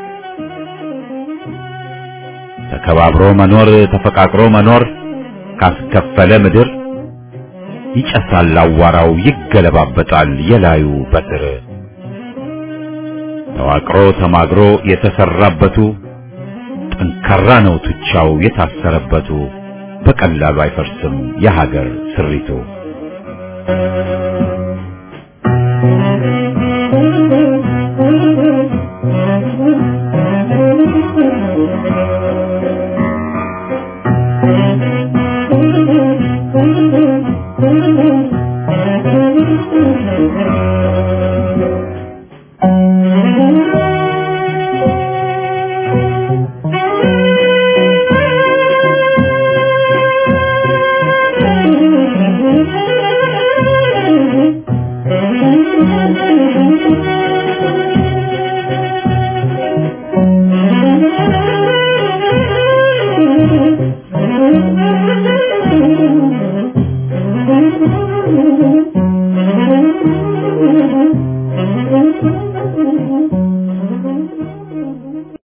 ተከባብሮ መኖር ተፈቃቅሮ መኖር ካስከፈለ ምድር ይጨሳል አዋራው ይገለባበጣል የላዩ በትር ተዋቅሮ ተማግሮ የተሰራበቱ ጠንካራ ነው ቱቻው የታሰረበቱ በቀላሉ አይፈርስም የሀገር ስሪቱ